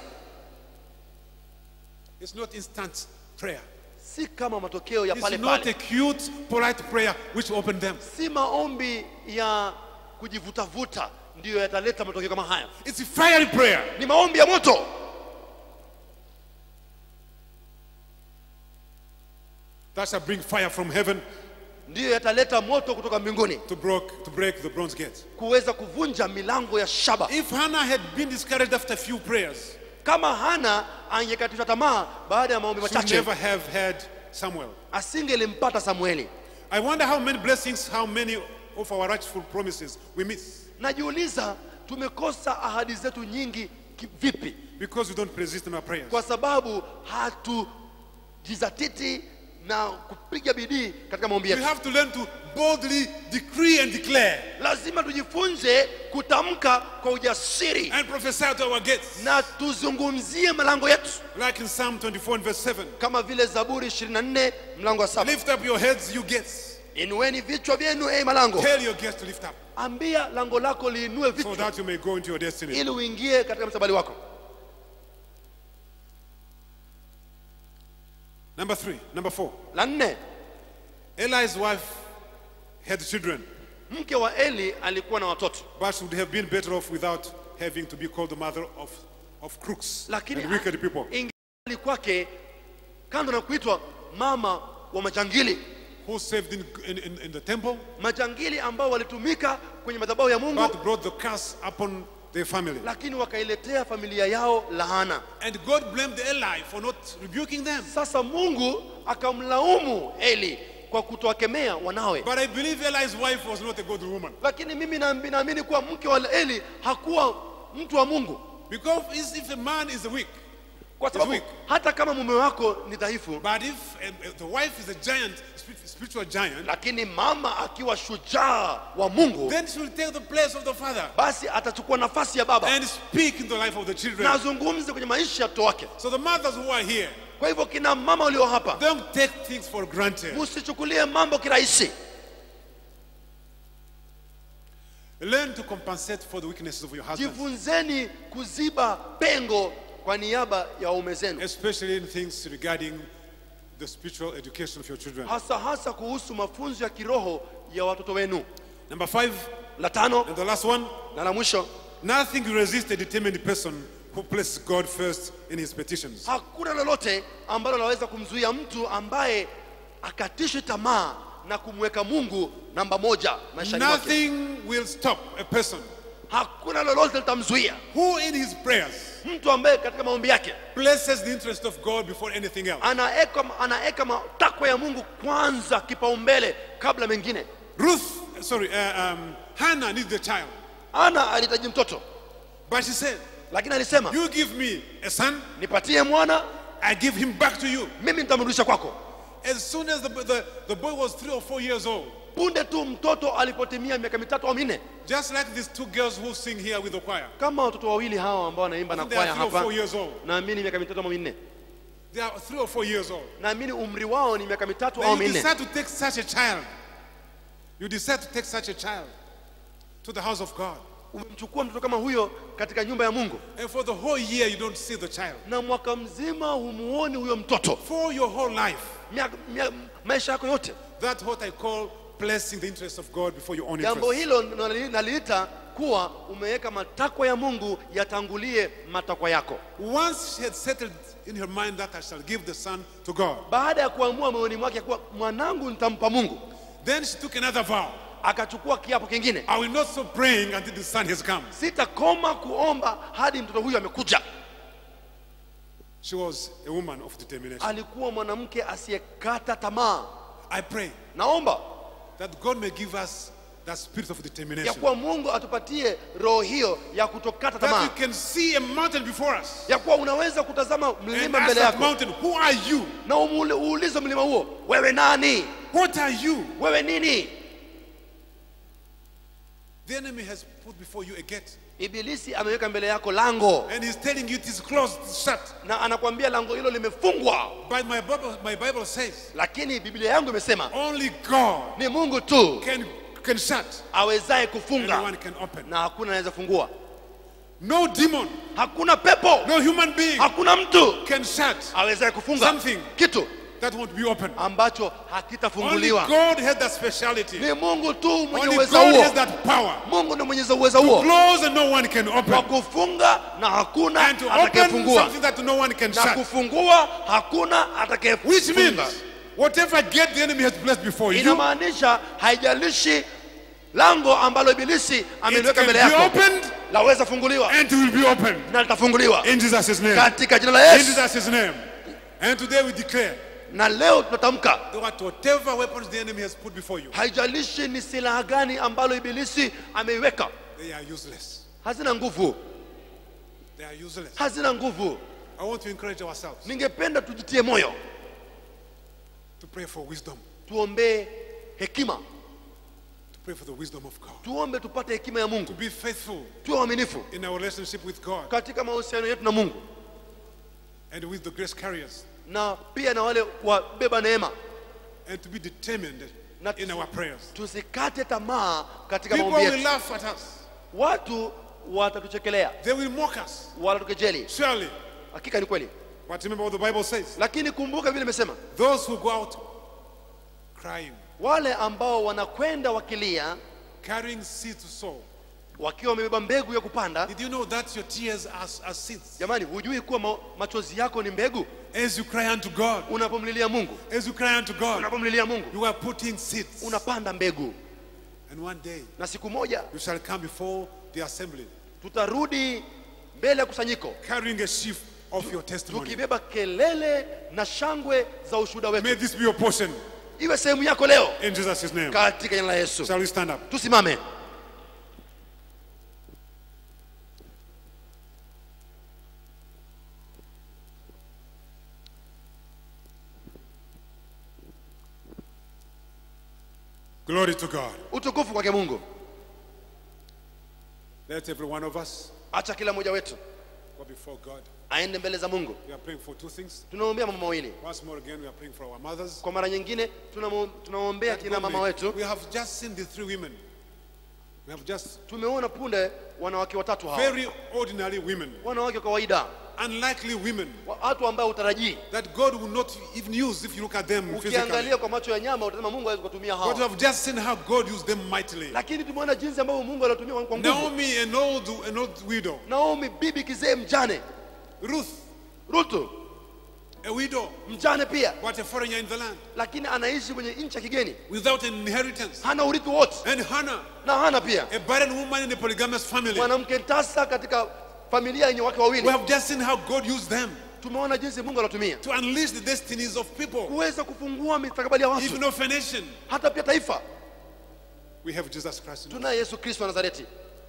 it's not instant prayer. si kama matokeo ya It's pale not pale a cute, polite prayer which opened them. si maombi ya kujivutavuta ndiyo yataleta matokeo kama haya It's a fiery prayer. ni maombi ya moto that shall bring fire from heaven ndiyo yataleta moto kutoka mbinguni to break, to break the bronze gate. kuweza kuvunja milango ya shaba If Hannah had been discouraged after a few prayers, kama hana angekatishwa tamaa baada ya maombi she would machache never have had Samuel. asingelimpata samueli I wonder how many blessings, how many of our rightful promises we miss najiuliza tumekosa ahadi zetu nyingi ki- vipi because we don't persist in our prayers. kwa sababu hatujizatiti na kupiga bidii katika maombi We yetu have to learn to boldly decree and declare lazima tujifunze kutamka kwa ujasiri and prophesy to our gates. na tuzungumzie malango yetu Like in Psalm 24 and verse 7. kama vile zaburi 24 mlango wa saba Lift up your heads, you gates. inueni vichwa vyenu ei malango Tell your gates to lift up. ambia lango lako liinue so vichwa that you may go into your destiny. ili uingie katika msabali wako Number three, number four. la nne Eli's wife had children, mke wa eli alikuwa na watoto but she would have been better off without having to be called the mother of, of crooks lakini and wicked people ingali kwake kando na kuitwa mama wa majangili who served in, in, in, in the temple majangili ambao walitumika kwenye madhabahu ya mungu but brought the curse upon their family. lakini wakailetea familia yao laana And God blamed Eli for not rebuking them. sasa mungu akamlaumu eli kwa kutowakemea wanawe But I believe Eli's wife was not a good woman. lakini mimi naambi- naamini kuwa mke wa eli hakuwa mtu wa mungu Because is- if a man is weak, kwa sababu weak. hata kama mume wako ni dhaifu but if um, uh, the wife is a giant, spi- spiritual giant, lakini mama akiwa shujaa wa mungu then she will take the place of the father basi atachukua nafasi ya baba and speak in the life of the children. na azungumze kwenye maisha ya mtoto wake So the mothers who are here, kwa hivyo kina mama walio hapa don't take things for granted. msichukulie mambo kirahisi Learn to compensate for the weaknesses of your husband, jifunzeni kuziba pengo kwa niaba ya waume zenu especially in things regarding the spiritual education of your children. hasa hasa kuhusu mafunzo ya kiroho ya watoto wenu Number five, la tano and the last one, na la mwisho nothing will resist a determined person who places God first in his petitions. hakuna lolote ambalo laweza kumzuia mtu ambaye akatishwi tamaa na kumweka mungu namba moja maishani mwake Nothing will stop a person hakuna lolote litamzuia who in his prayers mtu ambaye katika maombi yake places the interest of God before anything else. anaeka anaeka matakwa ya mungu kwanza kipaumbele kabla mengine Ruth, sorry, uh, um, Hannah needs the child, ana alihitaji mtoto but she said, lakini alisema "You give me a son, nipatie mwana I give him back to you." mimi nitamrudisha kwako As soon as the, the, the boy was three or four years old, punde tu mtoto alipotimia miaka mitatu au minne just like these two girls who sing here with the choir, kama watoto wawili hawa ambao wanaimba na they are kwaya three or hapa four years old. naamini miaka mitatu au minne They are three or four years old. naamini umri wao ni miaka mitatu Then au you minne decide to take such a child. You decide to take such a child to the house of God. umemchukua mtoto kama huyo katika nyumba ya mungu And for the whole year, you don't see the child. na mwaka mzima humuoni huyo mtoto For your whole life, Mia- mia- maisha yako yote that's what I call placing the interest of God before your own jambo interest. hilo nali- naliita kuwa umeweka matakwa ya mungu yatangulie matakwa yako Once she had settled in her mind that I shall give the son to God, baada ya kuamua moyoni mwake kuwa mwanangu nitampa mungu then she took another vow. akachukua kiapo kingine I will not stop praying until the son has come. sitakoma kuomba hadi mtoto huyu amekuja She was a woman of determination. alikuwa mwanamke asiyekata tamaa I pray naomba that God may give us that spirit of ya determination. kuwa mungu atupatie roho hiyo ya kutokata That tamaa we can see a mountain before us. ya kuwa unaweza kutazama And mlima ask mbele that yako mountain, who are you? na umule- uulize mlima huo wewe nani What are you? wewe nini The enemy has put before you a gate. ibilisi ameweka mbele yako lango And he's telling you it is closed, it's shut. na anakwambia lango hilo limefungwa But my Bible, my Bible says lakini biblia yangu imesema only God ni mungu tu can, can shut awezaye and kufunga one can open. na hakuna anaweza fungua No demon, hakuna pepo no human being hakuna mtu can shut awezaye kufunga Something. kitu that won't be open. ambacho Only hakitafunguliwa God has that speciality. ni mungu tu mwenye Only uwezo God huo has that power. mungu ni mwenyeza uwezo huo Close and no one can wa open. kufunga na hakuna And to open atakayefungua something that no one can na shut. kufungua hakuna Which means atakayefunga whatever gate the enemy has placed before you, inamaanisha haijalishi lango ambalo ibilisi it ameliweka can mbele be yako opened laweza funguliwa and it will be opened. na litafunguliwa In Jesus' name. katika jina la In yesu Jesus' name. And today we declare na leo tunatamka that whatever weapons the enemy has put before you, haijalishi ni silaha gani ambalo ibilisi ameiweka they are useless. hazina nguvu They are useless. hazina nguvu I want to encourage ourselves ningependa tujitie moyo to pray for wisdom, tuombee hekima to pray for the wisdom of God, tuombe tupate hekima ya to mungu be faithful tuwe waaminifu in our relationship with God katika mahusiano yetu na mungu and with the grace carriers, na pia na wale wabeba neema and to be determined na in our prayers. tusikate tamaa katika People maombi will yetu laugh at us. watu watatuchekelea They will mock us. watatukejeli Surely. hakika ni kweli But remember what the Bible says. lakini kumbuka vile imesema Those who go out crying, wale ambao wanakwenda wakilia carrying seed to sow. wakiwa wamebeba mbegu ya kupanda Did you know that your tears are, are seeds? jamani hujui kuwa ma machozi yako ni mbegu As you cry unto God, unapomlilia mungu as you cry unto God, unapomlilia mungu you are putting seeds. unapanda mbegu And one day na siku moja you shall come before the assembly, tutarudi mbele ya kusanyiko carrying a sheaf of your testimony. tukibeba kelele na shangwe za ushuhuda May wetu this be your portion iwe sehemu yako leo in Jesus' name. katika jina la yesu Shall we stand up? tusimame Glory to God. utukufu kwake mungu Let every one of us acha kila mmoja wetu go before God. aende mbele za mungu We are praying for two things. tunaombea mambo mawili Once more again, we are praying for our mothers. kwa mara nyingine tunamo- tunaombea That kina God mama may- wetu We have just seen the three women. We have just tumeona punde wanawake watatu hawa very ordinary women, wanawake wa kawaida unlikely women wa- watu ambao utarajii that God will not even use if you look at them physically. ukiangalia kwa macho ya nyama utasema mungu hawezi kutumia But we hawa have just seen how God used them mightily. lakini tumeona jinsi ambavyo mungu alitumia kwa nguvu Naomi, an old, an old widow. naomi bibi kizee mjane Ruth, rutu a widow, mjane pia but a foreigner in the land, lakini anaishi kwenye nchi ya kigeni without an inheritance. hana urithi wote And Hannah, na hana pia a barren woman in a polygamous family. mwanamke tasa katika familia yenye wake wawili We have just seen how God used them tumeona jinsi mungu anatumia to unleash the destinies of people, kuweza kufungua mistakabali ya watu even of a nation. hata pia taifa We have Jesus Christ in us. tunaye yesu kristo wa nazareti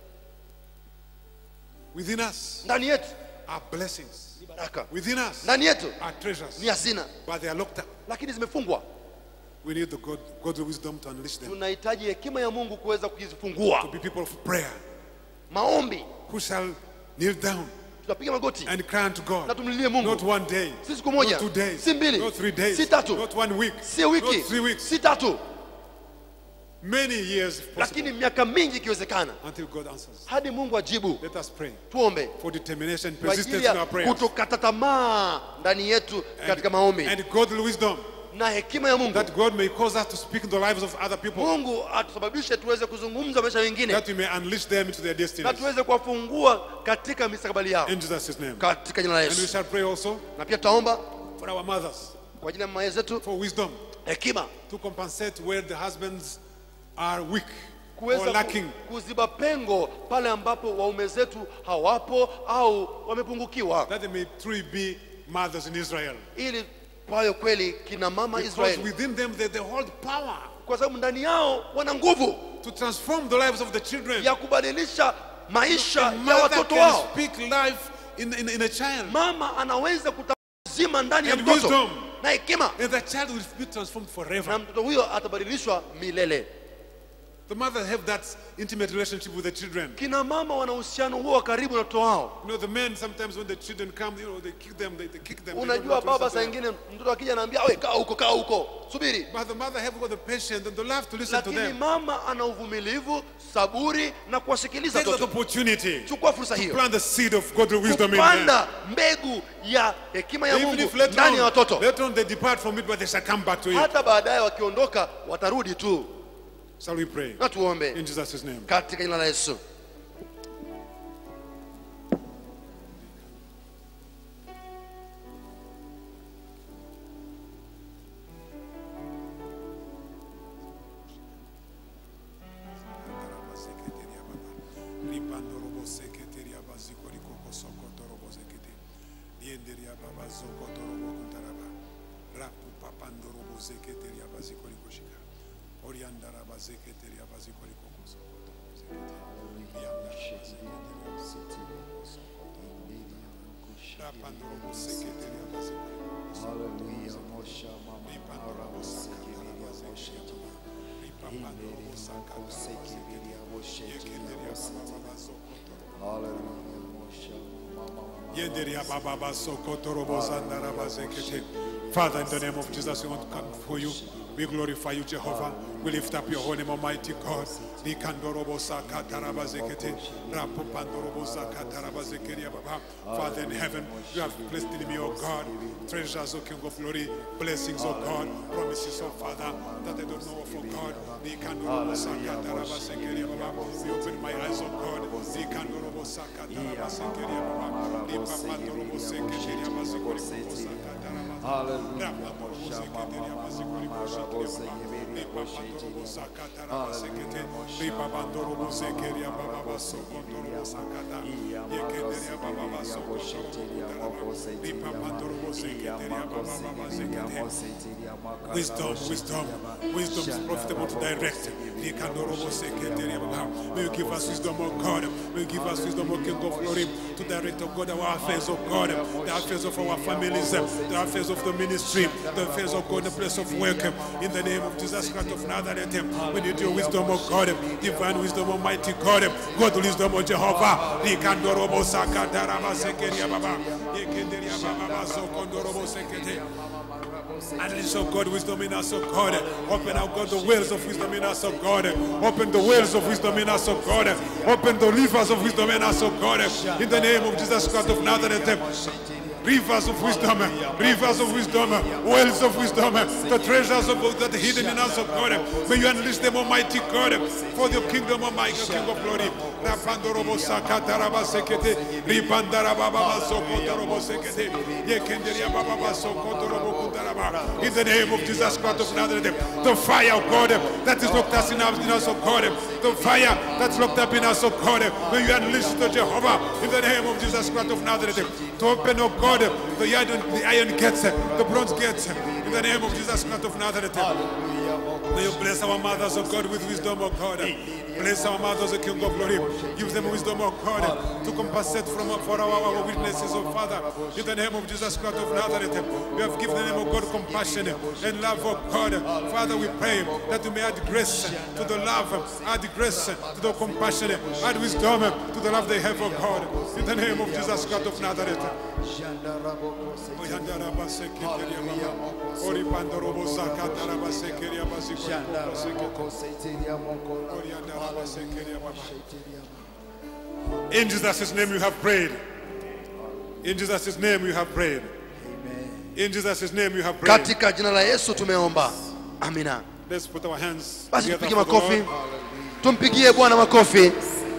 within us ndani yetu are blessings. ni baraka Within us ndani yetu are treasures, ni hazina but they are locked up. lakini zimefungwa We need the God, God's wisdom to unleash them. tunahitaji hekima ya mungu kuweza To kuzifungua be people of prayer maombi who shall kneel down tutapiga magoti and cry unto na God. tumlilie mungu Not one day, si siku moja not two days, si mbili not three days, si tatu not one week, si wiki not three weeks, si tatu many years if possible, lakini miaka mingi ikiwezekana until God answers. hadi mungu ajibu Let us pray tuombe for determination, kwa ajili persistence in ya our prayers, kutokata tamaa ndani yetu katika and, maombi and godly wisdom na hekima ya mungu that God may cause us to speak in the lives of other people, mungu atusababishe tuweze kuzungumza maisha wengine that we may unleash them into their na destinies. tuweze kuwafungua katika mistakabali yao In Jesus' name. katika jina la And we yesu shall pray also na pia tutaomba for our mothers, kwa ajili ya mama zetu for wisdom hekima to compensate where the husbands are weak or kuweza ku- lacking. kuziba pengo pale ambapo waume zetu hawapo au wamepungukiwa that they may truly be mothers in Israel. ili kwayo kweli kina mama Because israeli within them they, they hold power kwa sababu ndani yao wana nguvu to transform the lives of the children. ya kubadilisha maisha A ya mother watoto can wao speak life in, in, in a child, mama anaweza kutazima ndani ya And mtoto wisdom. na hekima and the child will be transformed na forever. mtoto huyo atabadilishwa milele The mother have that intimate relationship with the children. kina mama wana uhusiano huo wa karibu na watoto wao You know, the men sometimes when the children come, you know, they kick them, they, they kick them. they don't unajua want to baba listen saa to them. ingine mtoto akija anaambia we kaa huko kaa huko subiri But the mother have got the patience and the love to listen to lakini them. mama ana uvumilivu saburi na kuwasikiliza Take that watoto opportunity chukua fursa to hiyo plant the seed of godly wisdom in them. kupanda mbegu ya hekima ya Even mungu if later ndani ya on, watoto later on they depart from it, but they shall come back to it. hata baadaye wakiondoka watarudi tu Shall we pray? na tuombe In Jesus' name. katika jina la yesu Hallelujah, Mosha Mama Mara Sekiria Moshe Hallelujah, Mosha Mama Yenderia baba baso kotoro bozandara bazekete. Father, in the name of Jesus, we want to come before you. We glorify you, Jehovah. We lift up your holy name, Almighty God. Likandorobo saka tarabazekete, rapopandorobo saka tarabazekeria baba. Father in heaven, you have placed in me, O God, treasures, O King of glory, blessings, O God, promises, O Father, that I don't know of, O God. Likandorobo saka tarabazekeria baba. You open my eyes, O God. Likandorobo saka tarabazekeria baba. Lipapandorobo seketeria bazekoribo saka tarabazekete. Wisdom, wisdom, wisdom is profitable to direct. May you give us wisdom, O God. May you give us wisdom, O King of glory, to direct, O God, our affairs, O God, the affairs of our families, the affairs of the ministry, the affairs of God, the place of work. In the name of Jesus Christ of Nazareth, we need your wisdom, O God, divine wisdom, Almighty God, God wisdom, O Jehovah. Likandorobo sakataraba sekeria baba. Yekenderia baba sokondorobo sekete. Unleash, oh God, wisdom in us, oh God. Open, oh God, the wells of wisdom in us, oh God. Open the wells of wisdom in us, oh God. Open the rivers of wisdom in us, oh God. In the name of Jesus Christ of Nazareth. Rivers of wisdom, rivers of wisdom, wells of wisdom, the treasures of God that are hidden in us, oh God. May you unleash them, Almighty God, for the kingdom, Almighty King of glory. Rapandorobo sakataraba sekete, ribandarababa sokotorobo sekete, yekenderia baba sokotorobo kundaraba. In the name of Jesus Christ of Nazareth, the fire of God that is locked us in us, in us, oh God, the fire that's locked up in us, oh God, may you unleash it, oh Jehovah, in the name of Jesus Christ of Nazareth, to open, oh God, the iron, the iron gates, the bronze gates, in the name of Jesus Christ of Nazareth. May you bless our mothers, oh God, with wisdom, oh God. Bless our mothers, O King of glory. Give them wisdom, oh God, to compensate from, for our, our weaknesses, oh Father. In the name of Jesus Christ of Nazareth, we have given them, oh God, compassion and love, oh God. Father, we pray that you may add grace to the love, add grace to the compassion, add wisdom to the love they have, oh God. In the name of Jesus Christ of Nazareth. Ori pandorobo sakatara basekeria basikori In Jesus' name you have prayed. In Jesus' name you have prayed. In Jesus' name you have prayed. katika jina la yesu tumeomba amina Let's put our hands basi together tupige for the makofi Lord. tumpigie bwana makofi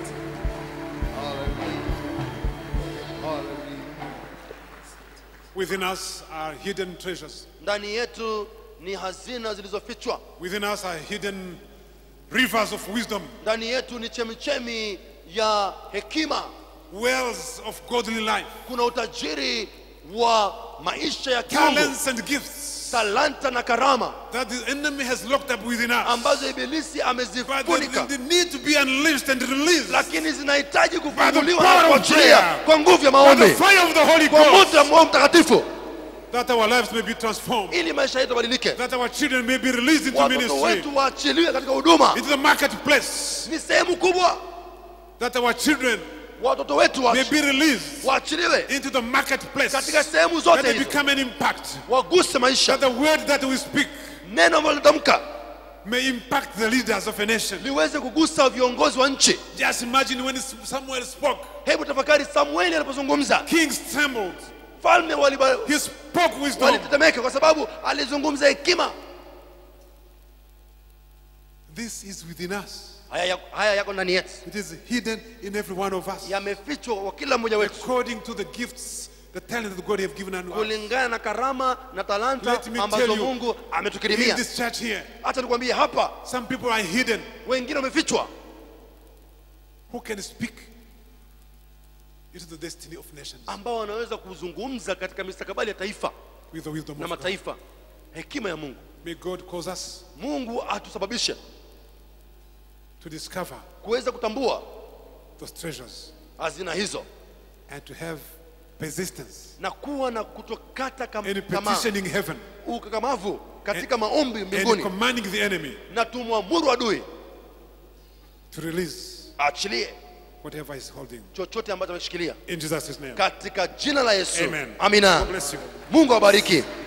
Within us are hidden treasures. ndani yetu ni hazina zilizofichwa Within us are hidden rivers of wisdom, ndani yetu ni chemichemi ya hekima wells of godly life, kuna utajiri wa maisha ya kiungu talents and gifts talanta na karama that the enemy has locked up within us. ambazo ibilisi But amezifunika they, they need to be unleashed and released lakini zinahitaji By the kufunguliwa power na of kuachilia prayer. kwa nguvu ya by the maombi fire of the Holy kwa Ghost, moto wa Roho Mtakatifu that our lives may be transformed, ili maisha yetu yabadilike that our children may be released into watoto ministry, wetu waachiliwe katika huduma into the marketplace, ni sehemu kubwa that our children watoto wetu may waachi- be released waachiliwe into the marketplace, katika that sehemu zote they hizo become an impact, waguse maisha that the word that we speak neno ambalo litamka may impact the leaders of a nation. liweze kugusa viongozi wa nchi Just imagine when Samuel spoke, hebu tafakari samueli alipozungumza kings trembled. falme waliba- He spoke wisdom. walitetemeka kwa sababu alizungumza hekima This is within us. haya, ya- haya yako ndani yetu It is hidden in every one of us. yamefichwa kwa kila mmoja wetu According to the gifts, the talent that God have given unto us. kulingana na karama na talanta Let me tell ambazo you, mungu In ametukirimia this church here, hata nikwambie hapa some people are hidden wengine wamefichwa who can speak into the destiny of nations ambao wanaweza kuzungumza katika mistakabali ya taifa with the wisdom na of God. mataifa hekima ya mungu May God cause us mungu atusababishe to discover kuweza kutambua those treasures hazina hizo and to have persistence na kuwa na kutokata kam- in tamaa petitioning heaven ukakamavu katika maombi and mbinguni commanding the enemy na tumwamuru adui to release aachilie whatever is holding. chochote ambacho ameshikilia In Jesus' name. katika jina la yesu Amen. amina God bless you. mungu awabariki